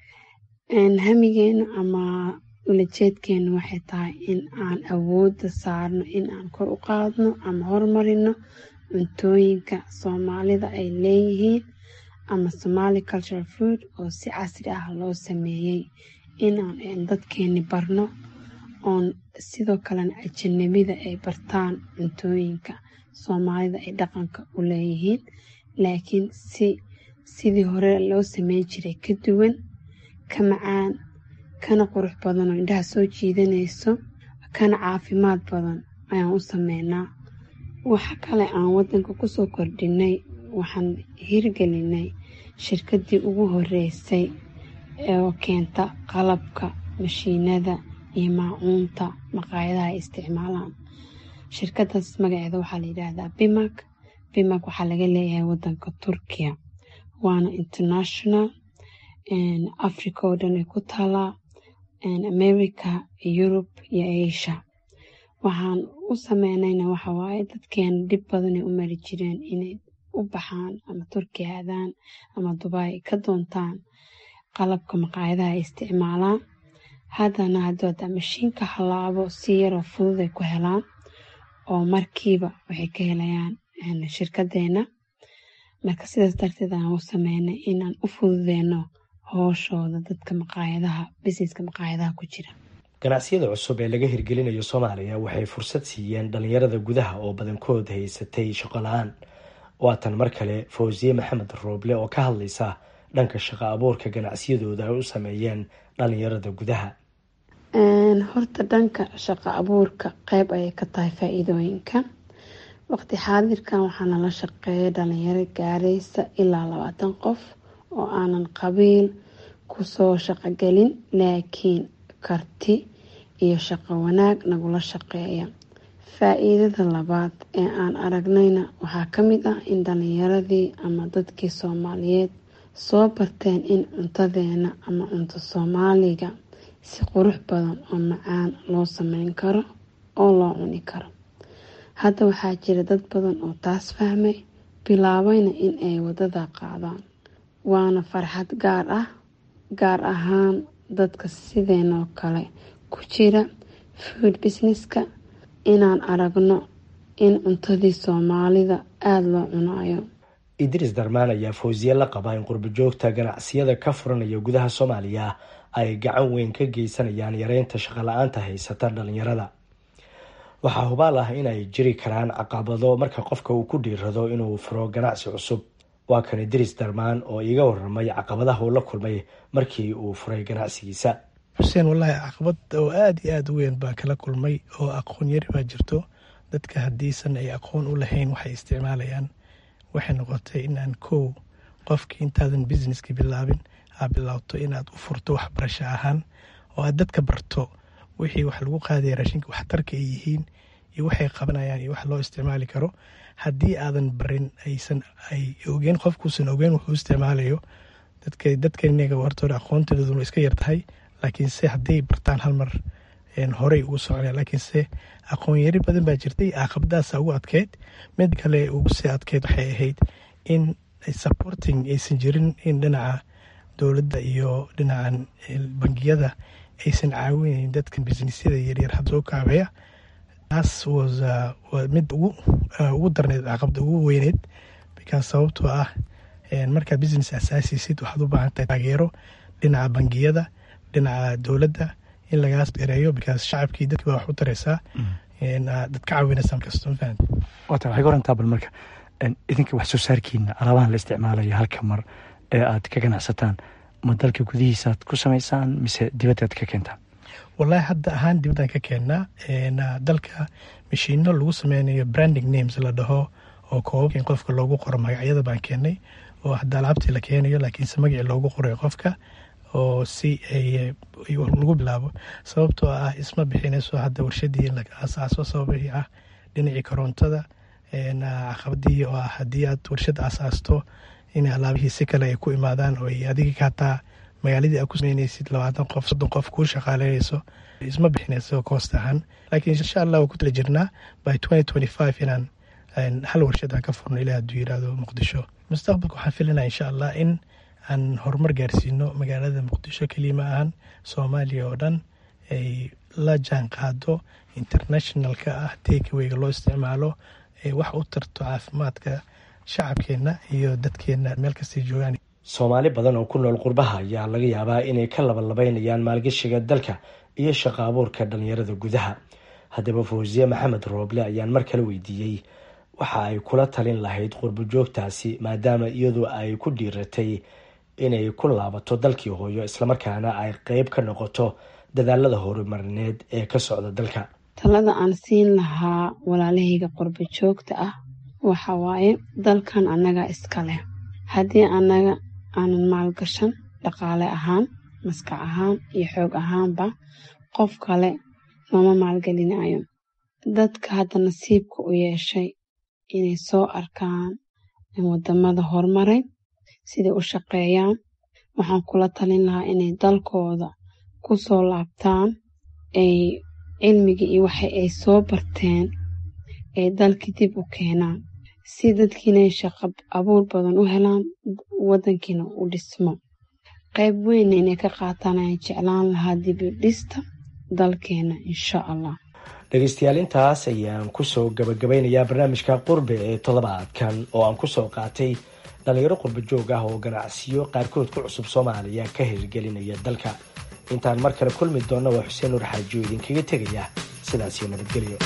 hamigeenu ama ulajeedkeenu waxay tahay in aan awoodda saarno in aan kor u qaadno ama horumarino cuntooyinka soomaalida ay leeyihiin ama somali cultural food oo si casri ah loo sameeyey inaan dadkeeni barno oon sidoo kalena ajanabida ay bartaan cuntooyinka soomaalida ay dhaqanka u leeyihiin laakiin si sidii hore loo sameyn jiray ka duwan ka macaan kana qurux badan oo indhaha soo jiidanayso kana caafimaad badan ayaan u sameynaa waxa kale aan wadanka kusoo kordhinay waxaan hirgelinay shirkadii ugu horeysay oo keenta qalabka mashiinada iyo maacuunta maqaayadaha ay isticmaalaan shirkadaas magaceeda waxaa la yidhaahdaa bimak bimak waxaa laga leeyahay wadanka turkiya waana international africa oo dhan ay ku taalaa america yurub iyo asia waxaan u sameynayna waxawaaye dadkeena dhib badanay u mari jireen inay u baxaan ama turkiya aadaan ama dubai ka doontaan qalabka maqaayadaha ay isticmaalaan haddana haddooda mashiinka halaabo si yaroo fudud ay ku helaan oo markiiba waxay ka helayaan shirkadeena marka sidaas darteed aan u sameynay inaan u fududeyno hooshooda dadka maqaayadaha bisineska maqaayadaha ku jira ganacsiyada cusub ee laga hirgelinayo soomaaliya waxay fursad siiyeen dhalinyarada gudaha oo badankood haysatay shaqo la-aan waatan mar kale fawsiye maxamed rooble oo ka hadlaysa dhanka shaqo abuurka ganacsiyadooda ay u sameeyeen dhalinyarada gudaha horta dhanka shaqo abuurka qeyb ayay ka tahay faa-iidooyinka waqti xaadirkan waxaa nala shaqeeya dhalinyaro gaaraysa ilaa labaatan qof oo aanan qabiil kusoo shaqogelin laakiin karti iyo shaqo wanaag nagula shaqeeya faa-iidada labaad ee aan aragnayna waxaa ka mid ah in dhalinyaradii ama dadkii soomaaliyeed soo barteen in cuntadeena ama cunto soomaaliga si qurux badan oo macaan loo sameyn karo oo loo cuni karo hadda waxaa jira dad badan oo taas fahmay bilaabayna in ay wadada qaadaan waana farxad gaar ah gaar ahaan dadka sideenoo kale ku jira food businesska inaan aragno in cuntadii soomaalida aada loo cunayo idriis darmaan ayaa fawsiye la qabaa in qurbojoogta ganacsiyada ka furanaya gudaha soomaaliya ay gacan weyn ka geysanayaan yareynta shaqola-aanta haysata dhalinyarada waxaa hubaal ah in ay jiri karaan caqabado marka qofka uu ku dhiirado inuu furo ganacsi cusub waa kan idriis darmaan oo iiga waramay caqabadaha uu la kulmay markii uu furay ganacsigiisa xuseen wallaahi caqabad oo aada iyo aada u weyn baa kala kulmay oo aqoon yari baa jirto dadka haddiisan ay aqoon u lahayn waxay isticmaalayaan waxay noqotay inaan kow qofkii intaadan businesski bilaabin aa bilowto inaad u furto waxbarasho ahaan oo aad dadka barto wixii wax lagu qaadaya raashinka waxtarka ay yihiin iyo waxay qabanayaan iyo wax loo isticmaali karo haddii aadan barin aysan ay ogeen qofkuusan ogeen wuxuu isticmaalayo dadka dadkanaga hortooda aqoontooduna iska yartahay laakiinse hadday bartaan hal mar horey ugu socona laakiinse aqoon yari badan baa jirtay caqabadaasa ugu adkeyd mid kale ugu sii adkeyd waxay ahayd in supporting aysan jirin in dhinaca dowladda iyo dhinacan bangiyada aysan caawinayn dadkan businessyada yaryar had soo kaabeya taas was mid ugu darneyd caqabada ugu weyneyd because sababtoo ah markaa business asaasisid waxaad u baahan tahay taageero dhinaca bangiyada dhinaca dowladda in lagaas gareeyo because shacabkii dadkii baa wax u tareysaa dad ka caawinaysa markasta ma fahamti wata waxay ka warantaa bal marka idinka wax soo saarkiina alaabahan la isticmaalayo halka mar ee aad ka ganacsataan ma dalka gudihiisaaad ku samaysaan mise dibaddaad ka keentaan wallaahi hadda ahaan dibaddan ka keennaa dalka mashiino lagu sameynayo branding names la dhaho oo koobabka in qofka loogu qoro magacyada baan keennay oo hadda alaabtii la keenayo laakiinse magacii loogu qorayo qofka oo si lagu bilaabo sababtoo ah isma bixinayso hadda warshadii la asaaso sababihii ah dhinacii korontada caqabadii oo ah haddii aad warshad asaasto in alaabihii si kale ay ku imaadaan oo ay adiga hataa magaaladii aad ku sameynaysid labaatan qof soddon qof kuu shaqaaleynayso isma bixinayso koost ahaan laakiin insha allah waa ku tala jirnaa by twenty twenty five inaan hal warshad aan ka furno ilaa hadduu yiraahdo muqdisho mustaqbalka waxaan filinaa insha allah in aan horumar gaarsiino magaalada muqdisho keliya ma ahan soomaaliya oo dhan ay la jaan qaado internationalka ah takewayga loo isticmaalo ay wax u tarto caafimaadka shacabkeenna iyo dadkeenna meel kastay joogaan soomaali badan oo ku nool qurbaha ayaa laga yaabaa inay ka labalabaynayaan maalgashiga dalka iyo shaqo abuurka dhalinyarada gudaha haddaba fawsiye maxamed rooble ayaan mar kale weydiiyey waxa ay kula talin lahayd qurbojoogtaasi maadaama iyadu ay ku dhiiratay inay ku laabato dalkii hooyo islamarkaana ay qeyb ka noqoto dadaalada horumarineed ee ka socda dalka talada aan siin lahaa walaalahayga qurbo joogta ah waxa waaye dalkan annaga iska leh haddii annaga aanan maalgashan dhaqaale ahaan maskax ahaan iyo xoog ahaanba qof kale nooma maalgelinayo dadka hadda nasiibka u yeeshay inay soo arkaan wadamada horumaray siday u shaqeeyaan waxaan kula talin lahaa inay dalkooda ku soo laabtaan ay cilmigii iyo waxa ay soo barteen ay dalkii dib u keenaan si dadkiinay shaqo abuur badan u helaan wadankiina u dhismo qayb weynna inay ka qaataan ayaan jeclaan lahaa dib u dhista dalkeena insha allah dhegeystayaal intaas ayaan kusoo gabagabeynayaa barnaamijka qurbe ee toddobaadkan oo aan kusoo qaatay dhalinyaro qurbo joog ah oo ganacsiyo qaarkood ku cusub soomaaliya ka hirgelinaya dalka intaan mar kale kulmi doonna waa xuseen nuur xaajiyo idinkaga tegaya sidaasiyo nabadgelyo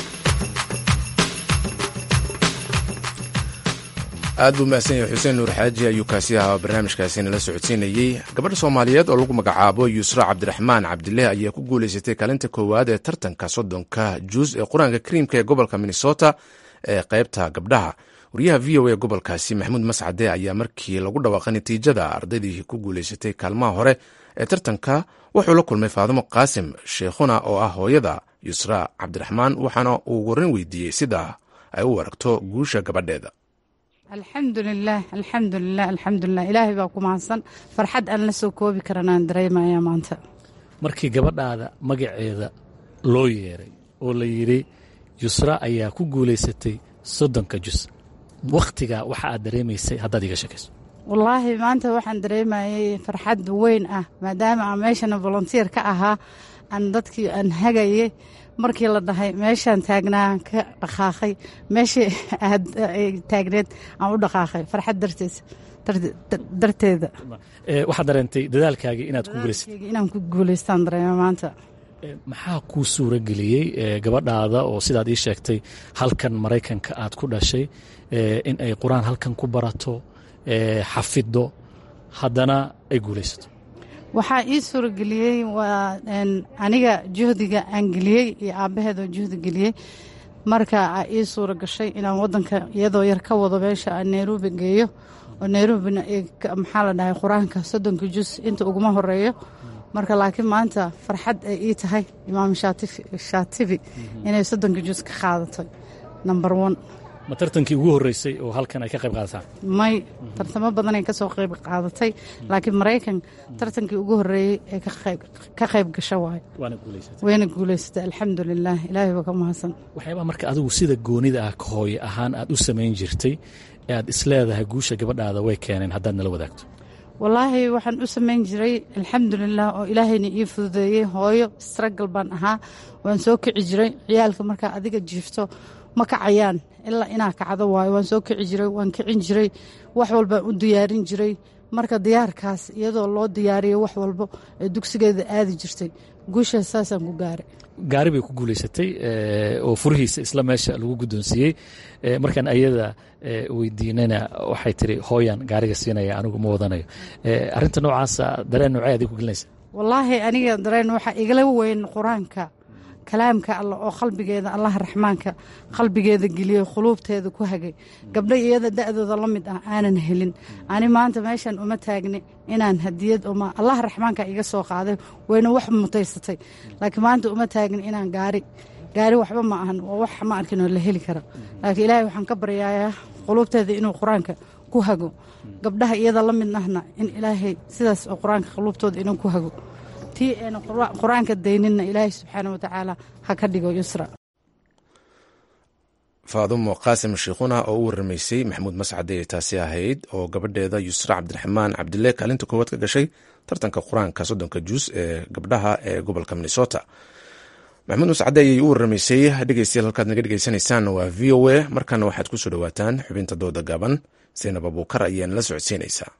aad buu mahadsan yahay xuseen nuur xaaji ayuu kaasi ahaa barnaamijkaasi nala socodsiinayey gabadha soomaaliyeed oo lagu magacaabo yuusra cabdiraxmaan cabdileh ayaa ku guuleysatay kaalinta koowaad ee tartanka soddonka juus ee qur-aanka kariimka ee gobolka minnesota ee qaybta gabdhaha wariyaha v o a gobolkaasi maxamuud mascade ayaa markii lagu dhawaaqay natiijada ardaydii ku guulaysatay kaalmaha hore ee tartanka wuxuu la kulmay faadimo qaasim sheekhuna oo ah hooyada yusra cabdiraxmaan waxaana uu warin weydiiyey sida ay u aragto guusha gabadheeda alxamdulilaah alxamdulilah alxamdulilah ilaahay baa ku mahadsan farxad aan la soo koobi karanaan dareemaya maanta markii gabadhaada magaceeda loo yeeray oo la yidhi yusra ayaa ku guulaysatay soddonka jus wakhtigaa waxa aad dareemaysay haddaad iga sheekayso wallaahi maanta waxaan dareemayay farxad weyn ah maadaama aan meeshana volontier ka ahaa aan dadkii aan hagayay markii la dhahay meeshaan taagnaa ka dhaqaaqay meeshii aad taagneed aan u dhaqaaqay farxad darteed darteeda waxaad dareentay dadaalkaagii inaad ku guulaysatay inaan ku guulaystaan dareema maanta maxaa kuu suura geliyey gabadhaada oo sidaad ii sheegtay halkan maraykanka aad ku dhashay in ay qur-aan halkan ku barato xafido haddana ay guulaysato waxaa ii suurageliyey waa aniga juhdiga aan geliyey iyo aabbaheedoo juhdi geliyey marka aa ii suura gashay inaan wadanka iyadoo yar ka wado meesha aan nairobi geeyo oo nairobina maxaa la dhahay qur-aanka soddonka jus inta uguma horeeyo marka laakiin maanta farxad ay ii tahay imaam shaatibi inay soddonka jus ka qaadatay number one ma tartankii ugu horreysay oo halkan ay ka qayb qaadataan may tartamo badanay ka soo qayb qaadatay laakiin maraykan tartankii ugu horreeyey ee ka qayb gasha waayo wayna guulaysatay alxamdulilah ilaahay baa ka mahadsan waxyaabaa marka adigu sida goonida ah hooye ahaan aad u samayn jirtay ee aad isleedahay guusha gabadhaada way keeneen haddaad nala wadaagto wallaahi waxaan u samayn jiray alxamdulilah oo ilaahayna ii fududeeyey hooyo stragal baan ahaa waan soo kici jiray ciyaalka markaa adiga jiifto ma kacayaan ilaa inaa kacdo waayo waan soo kici jiray waan kicin jiray wax walbaan u diyaarin jiray marka diyaarkaas iyadoo loo diyaariyo wax walbo ee dugsigeeda aadi jirtay guushaas saasaan ku gaaray gaari bay ku guulaysatay oo furihiisa isla meesha lagu guddoonsiiyey markaan ayada weydiinana waxay tiri hooyan gaariga siinaya anigu ma wadanayo arinta noocaasa dareen noocee adig ku gelinaysa wallaahi aniga dareen waxaa igala weyn qur-aanka kalaamka alla oo qalbigeeda allaha raxmaanka qalbigeeda geliyey khuluubteeda ku hagay gabdho iyada da'dooda la mid ah aanan helin ani maanta meeshan uma taagni inaan hadiyad allaha raxmaanka iga soo qaaday wayna wax mutaysatay laakiin maanta uma taagni inaan gaari gaari waxba ma ahan waa wax ma arkin oo la heli kara laakiin ilaahay waxaan ka baryayaa quluubteeda inuu qur-aanka ku hago gabdhaha iyada la mid ahna in ilaahay sidaas oo qur-aanka quluubtooda inuu ku hago tii ayna qur-aanka dayninna ilaahay subxaana watacaala ha ka dhigo yusra faadumo qaasim shiikhuna oo u waramaysay maxamuud mascade ee taasi ahayd oo gabadheeda yusra cabdiraxmaan cabdile kaalinta koowaad ka gashay tartanka qur-aanka soddonka juus ee gabdhaha ee gobolka minnesota maxamuud mascade ayay u waramaysay dhegeystayaal halkaad naga dhegeysanaysaan waa v o a markana waxaad ku soo dhowaataan xubinta dooda gaaban zaynab abuukar ayaan la socodsiinaysaa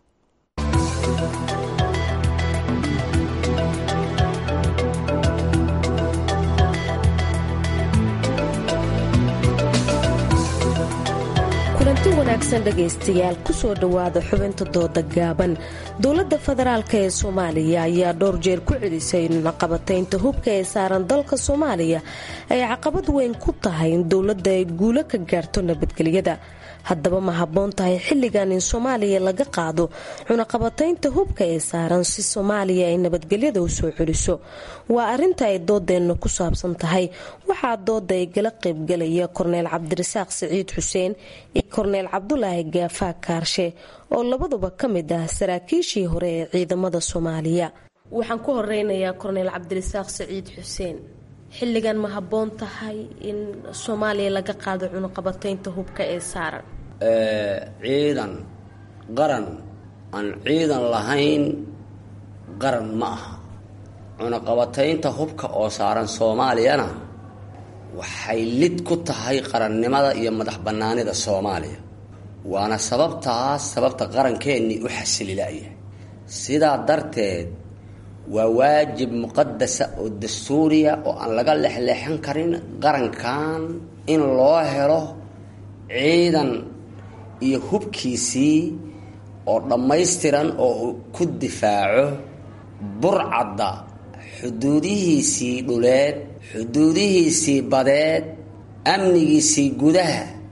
kulanti wanaagsan dhegaystayaal kusoo dhowaada xubinta dooda gaaban dowladda federaalk ee soomaaliya ayaa dhowr jeer ku celisay naqabataynta hubka ee saaran dalka soomaaliya ay caqabad weyn ku tahay in dowladda ay guulo ka gaarto nabadgelyada haddaba ma habboon tahay xilligan in soomaaliya laga qaado cunaqabataynta hubka ee saaran si soomaaliya ay nabadgelyada u soo celiso waa arinta ay doodeenna ku saabsan tahay waxaa dooda ay gala qaybgalaya korneyl cabdirasaaq siciid xuseen iyo korneyl cabdulaahi gaafaa kaarshe oo labaduba ka mid ah saraakiishii hore ee ciidamada soomaaliya waxaan ku horeynayaa korneyl cabdirasaaq siciid xuseen xilligan ma habboon tahay in soomaaliya laga qaado cunuqabataynta hubka ee saaran ciidan qaran aan ciidan lahayn qaran ma aha cunuqabataynta hubka oo saaran soomaaliyana waxay lid ku tahay qarannimada iyo madax bannaanida soomaaliya waana sababtaas sababta qarankeenii u xasilila'yahay sidaa darteed waa waajib muqadasa oo dastuuriya oo aan laga lexleexan karin qarankan in loo helo ciidan iyo hubkiisii oo dhammaystiran oo uu ku difaaco burcadda xuduudihiisii dhuleed xuduudihiisii badeed amnigiisii gudaha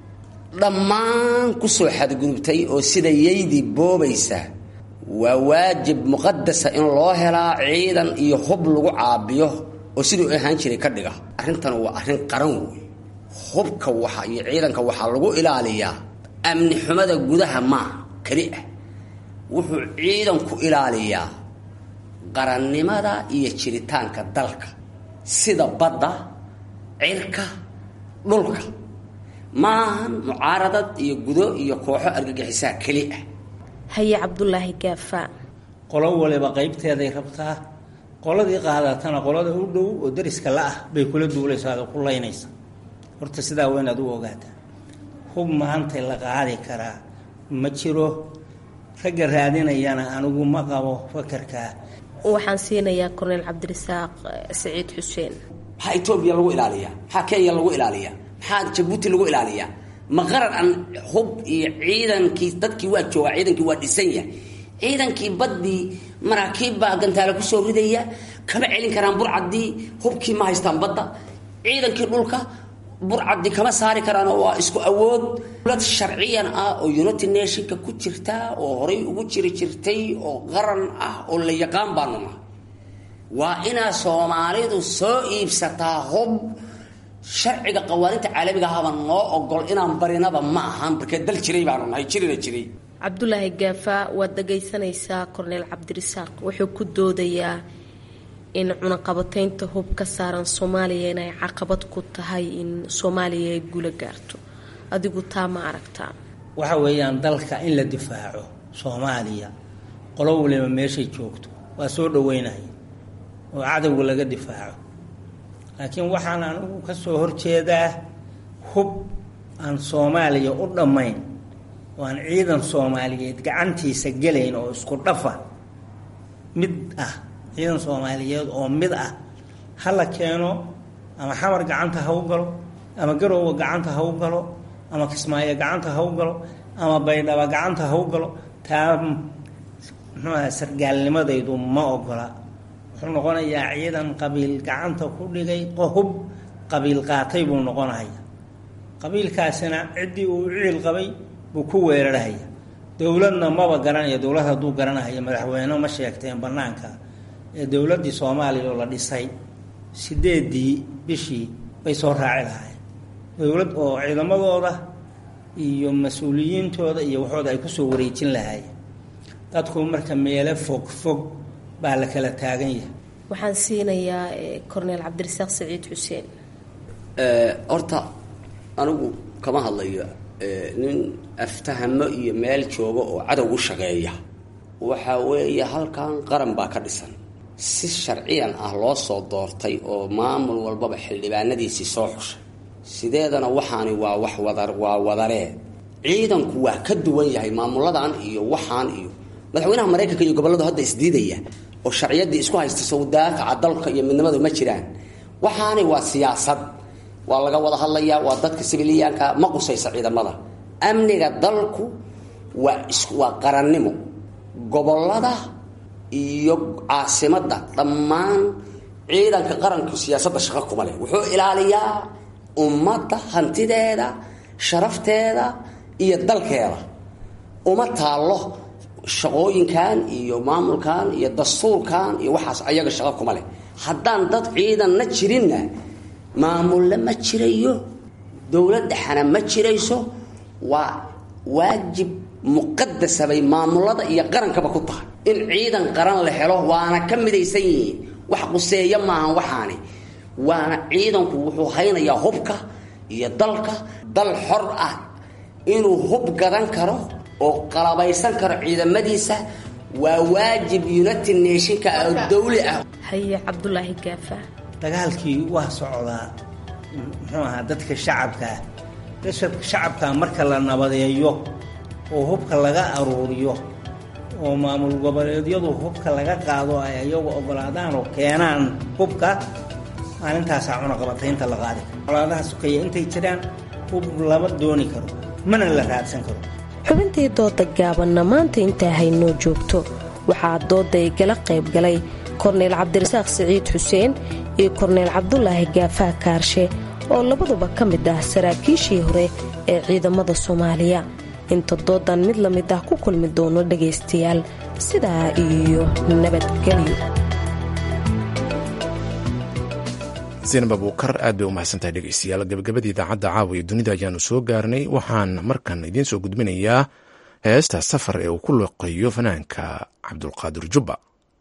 dhammaan ku soo xadgudubtay oo sida yaydii boobaysa waa waajib muqadasa in loo helaa ciidan iyo hub lagu caabiyo oo siduu ahaan jiray ka dhiga arrintan waa arrin qaran wey hubka waxa iyo ciidanka waxaa lagu ilaaliyaa amni xumada gudaha maa keli ah wuxuu ciidanku ilaaliyaa qarannimada iyo jiritaanka dalka sida badda cirka dhulka maahan mucaaradad iyo gudo iyo kooxo argagixisaa keli ah haye cabdulaahi gaafa qolo waliba qaybteeday rabtaa qoladii qaadatana qolada u dhow oo dariska la ah bay kula duulaysaa oo ku laynaysa horta sidaa waa inaad u ogaataa hub maanta la qaadi karaa ma jiro ragga raadinayana anigu ma qabo fakarkaa waxaan siinayaa korneyl cabdirasaaq saciid xuseen maxaa etoobiya lagu ilaaliyaa maxaa kenya lagu ilaaliyaa maxaa jabuuti lagu ilaaliyaa ma qaran aan hub iyo ciidankii dadkii waa joogaa ciidankii waa dhisan yahay ciidankii baddii maraakiib baa gantaale kusoo ridaya kama celin karaan burcaddii hubkii ma haystaan badda ciidankii dhulka burcaddii kama saari karaan oo waa isku awood dowlad sharciyan ah oo united nationka ku jirta oo horay ugu jiri jirtay oo qaran ah oo la yaqaan baanu nahay waa inaa soomaalidu soo iibsataa hub sharciga qawaaninta caalamiga ahaba noo ogol inaan barinaba ma ahan markee dal jiray baanu nahay jirina jiray cabdulaahi gaafa waad dhagaysanaysaa korneyl cabdirasaaq wuxuu ku doodayaa in cunaqabataynta hub ka saaran soomaaliya inay caqabad ku tahay in soomaaliya ay guula gaarto adigu taa ma aragtaa waxa weeyaan dalka in la difaaco soomaaliya qolo waliba meeshay joogto waa soo dhaweynaya oo cadowga laga difaaco laakiin waxaan anigu ka soo horjeedaa hub aan soomaaliya u dhammayn oo aan ciidan soomaaliyeed gacantiisa gelayn oo isku dhafa mid ah ciidan soomaaliyeed oo mid ah ha la keeno ama xamar gacanta ha u galo ama garowga gacanta ha u galo ama kismaayo gacanta ha u galo ama baydhaba gacanta ha u galo taa muxuuaha sargaalnimadaydu ma ogola wuxuu noqonayaa ciidan qabiil gacanta ku dhigay hub qabiil qaatay buu noqonaya qabiilkaasina ciddii uu ciil qabay buu ku weerarhaya dowladna maba garanaya dowlad hadduu garanahaya madaxweyne ma sheegteen banaanka ee dowladdii soomaaliya oo la dhisay sideedii bishii bay soo raaci lahaayeen dowlad oo ciidamadooda iyo mas-uuliyiintooda iyo waxooda ay kusoo wareejin lahaayeen dadku marka meelo fog fog baa la kala taagan yahay waxaan siinayaa corneel cabdirasaaq saciid xuseen horta anigu kama hadlayo nin aftahamo iyo meel jooga oo cadow u shaqeeya waxa weeye halkan qaran baa ka dhisan si sharciyan ah loo soo doortay oo maamul walbaba xildhibaanadiisii soo xushay sideedana waxaani waa wax wada waa wadaree ciidanku waa ka duwan yahay maamuladan iyo waxaan iyo madaxweynaha maraykanka iyo gobolladu hadda isdiidaya oo sharciyadii isku haysta sawdaafaca dalka iyo midnimadu ma jiraan waxaani waa siyaasad waa laga wada hadlayaa waa dadka sibiliyaanka ma qusaysa ciidamada amniga dalku waa is waa qarannimo gobollada iyo caasimadda dhammaan ciidanka qaranku siyaasadda shaqo kuma leh wuxuu ilaaliyaa ummadda hantideeda sharafteeda iyo dalkeeda uma taallo shaqooyinkan iyo maamulkan iyo dastuurkan iyo waxaas ayaga shaqo kuma leh haddaan dad ciidanna jirinna maamulle ma jirayo dowlad dhexana ma jirayso waa waajib muqadasa bay maamulada iyo qarankaba ku tahay in ciidan qaran la helo waana ka midaysan yihiin wax quseeya maahan waxaani waana ciidanku wuxuu haynayaa hubka iyo dalka dal xor ah inuu hub gadan karo oo qalabaysan karo ciidamadiisa waa waajib united nationka oo dawli ah haye cabdulaahi gaafa dagaalkii waa socdaa muxuu ahaa dadka shacabkaa dadka shacabkaa marka la nabadeeyo oo hubka laga aruuriyo oo maamul goboleedyadu hubka laga qaado ay ayagu ogolaadaan oo keenaan hubka maalintaasaa cunaqabataynta la qaadi karo colaadaha sukaya intay jiraan hub lama dooni karo mana la raadsan karo xubintii dooda gaabanna maanta intaa haynoo joogto waxaa dooda igala qayb galay korneyl cabdirasaaq siciid xuseen iyo korneyl cabdulaahi gaafaa kaarshe oo labaduba ka mid ah saraakiishii hore ee ciidamada soomaaliya inta doodan mid la mid ah ku kulmi doono dhagaystayaal sidaa iyo nabadgelyo zaynab abuukar aad bay u mahadsantahay dhegeystayaal gabagabadii idaacadda caawa iyo dunida ayaanu soo gaarnay waxaan markan idiin soo gudbinayaa heesta safar ee uu ku loqeeyo fanaanka cabdulqaadir jubba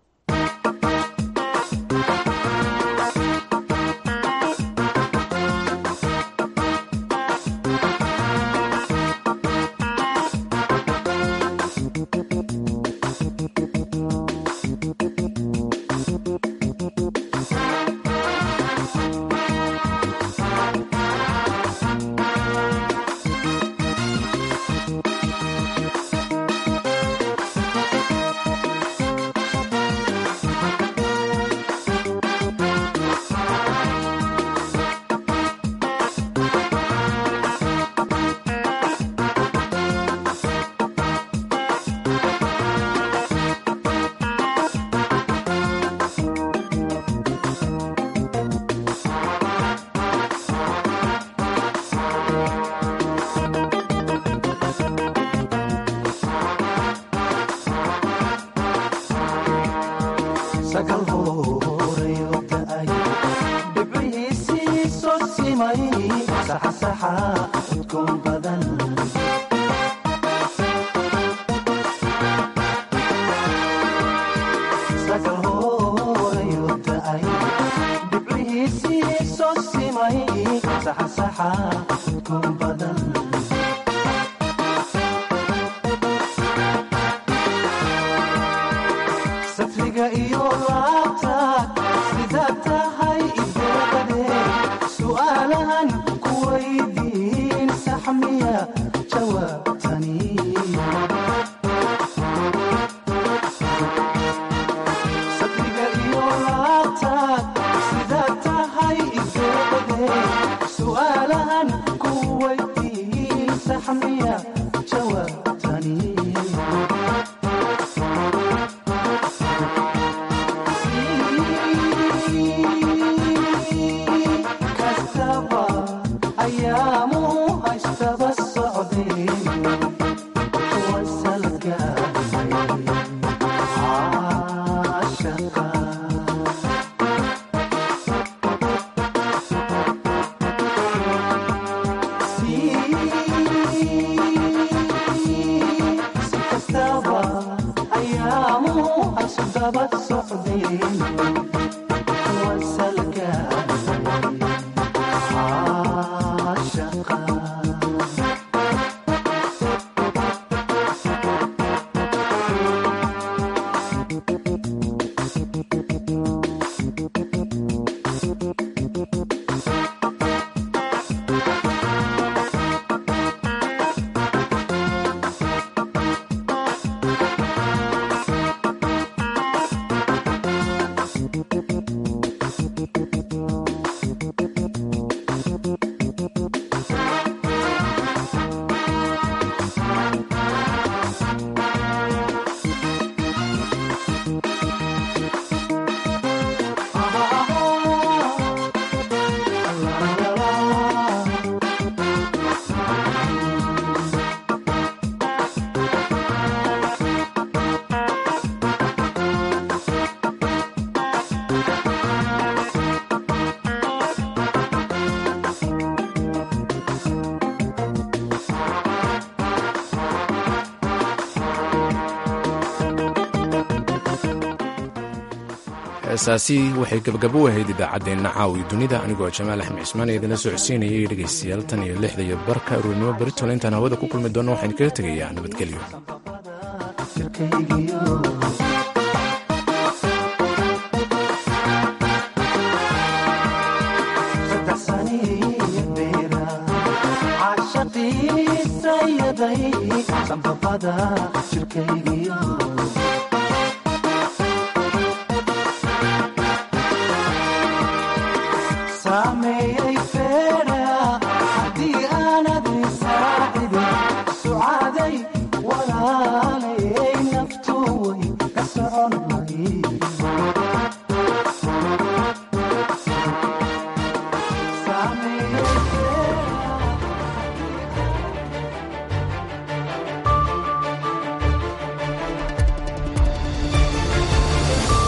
heesaasi waxay gabagabo u ahayd idaacaddeenna caawi dunida anigoo jamaal axmed cismaan ee idinla socodsiinayay dhegaystayaal tan iyo lixda iyo barka aroornimo beritole intaan hawada ku kulmi doonno waxaan kaga tegayaa nabadgelyo caashaqiisayaday sanbabada jirkaygiyo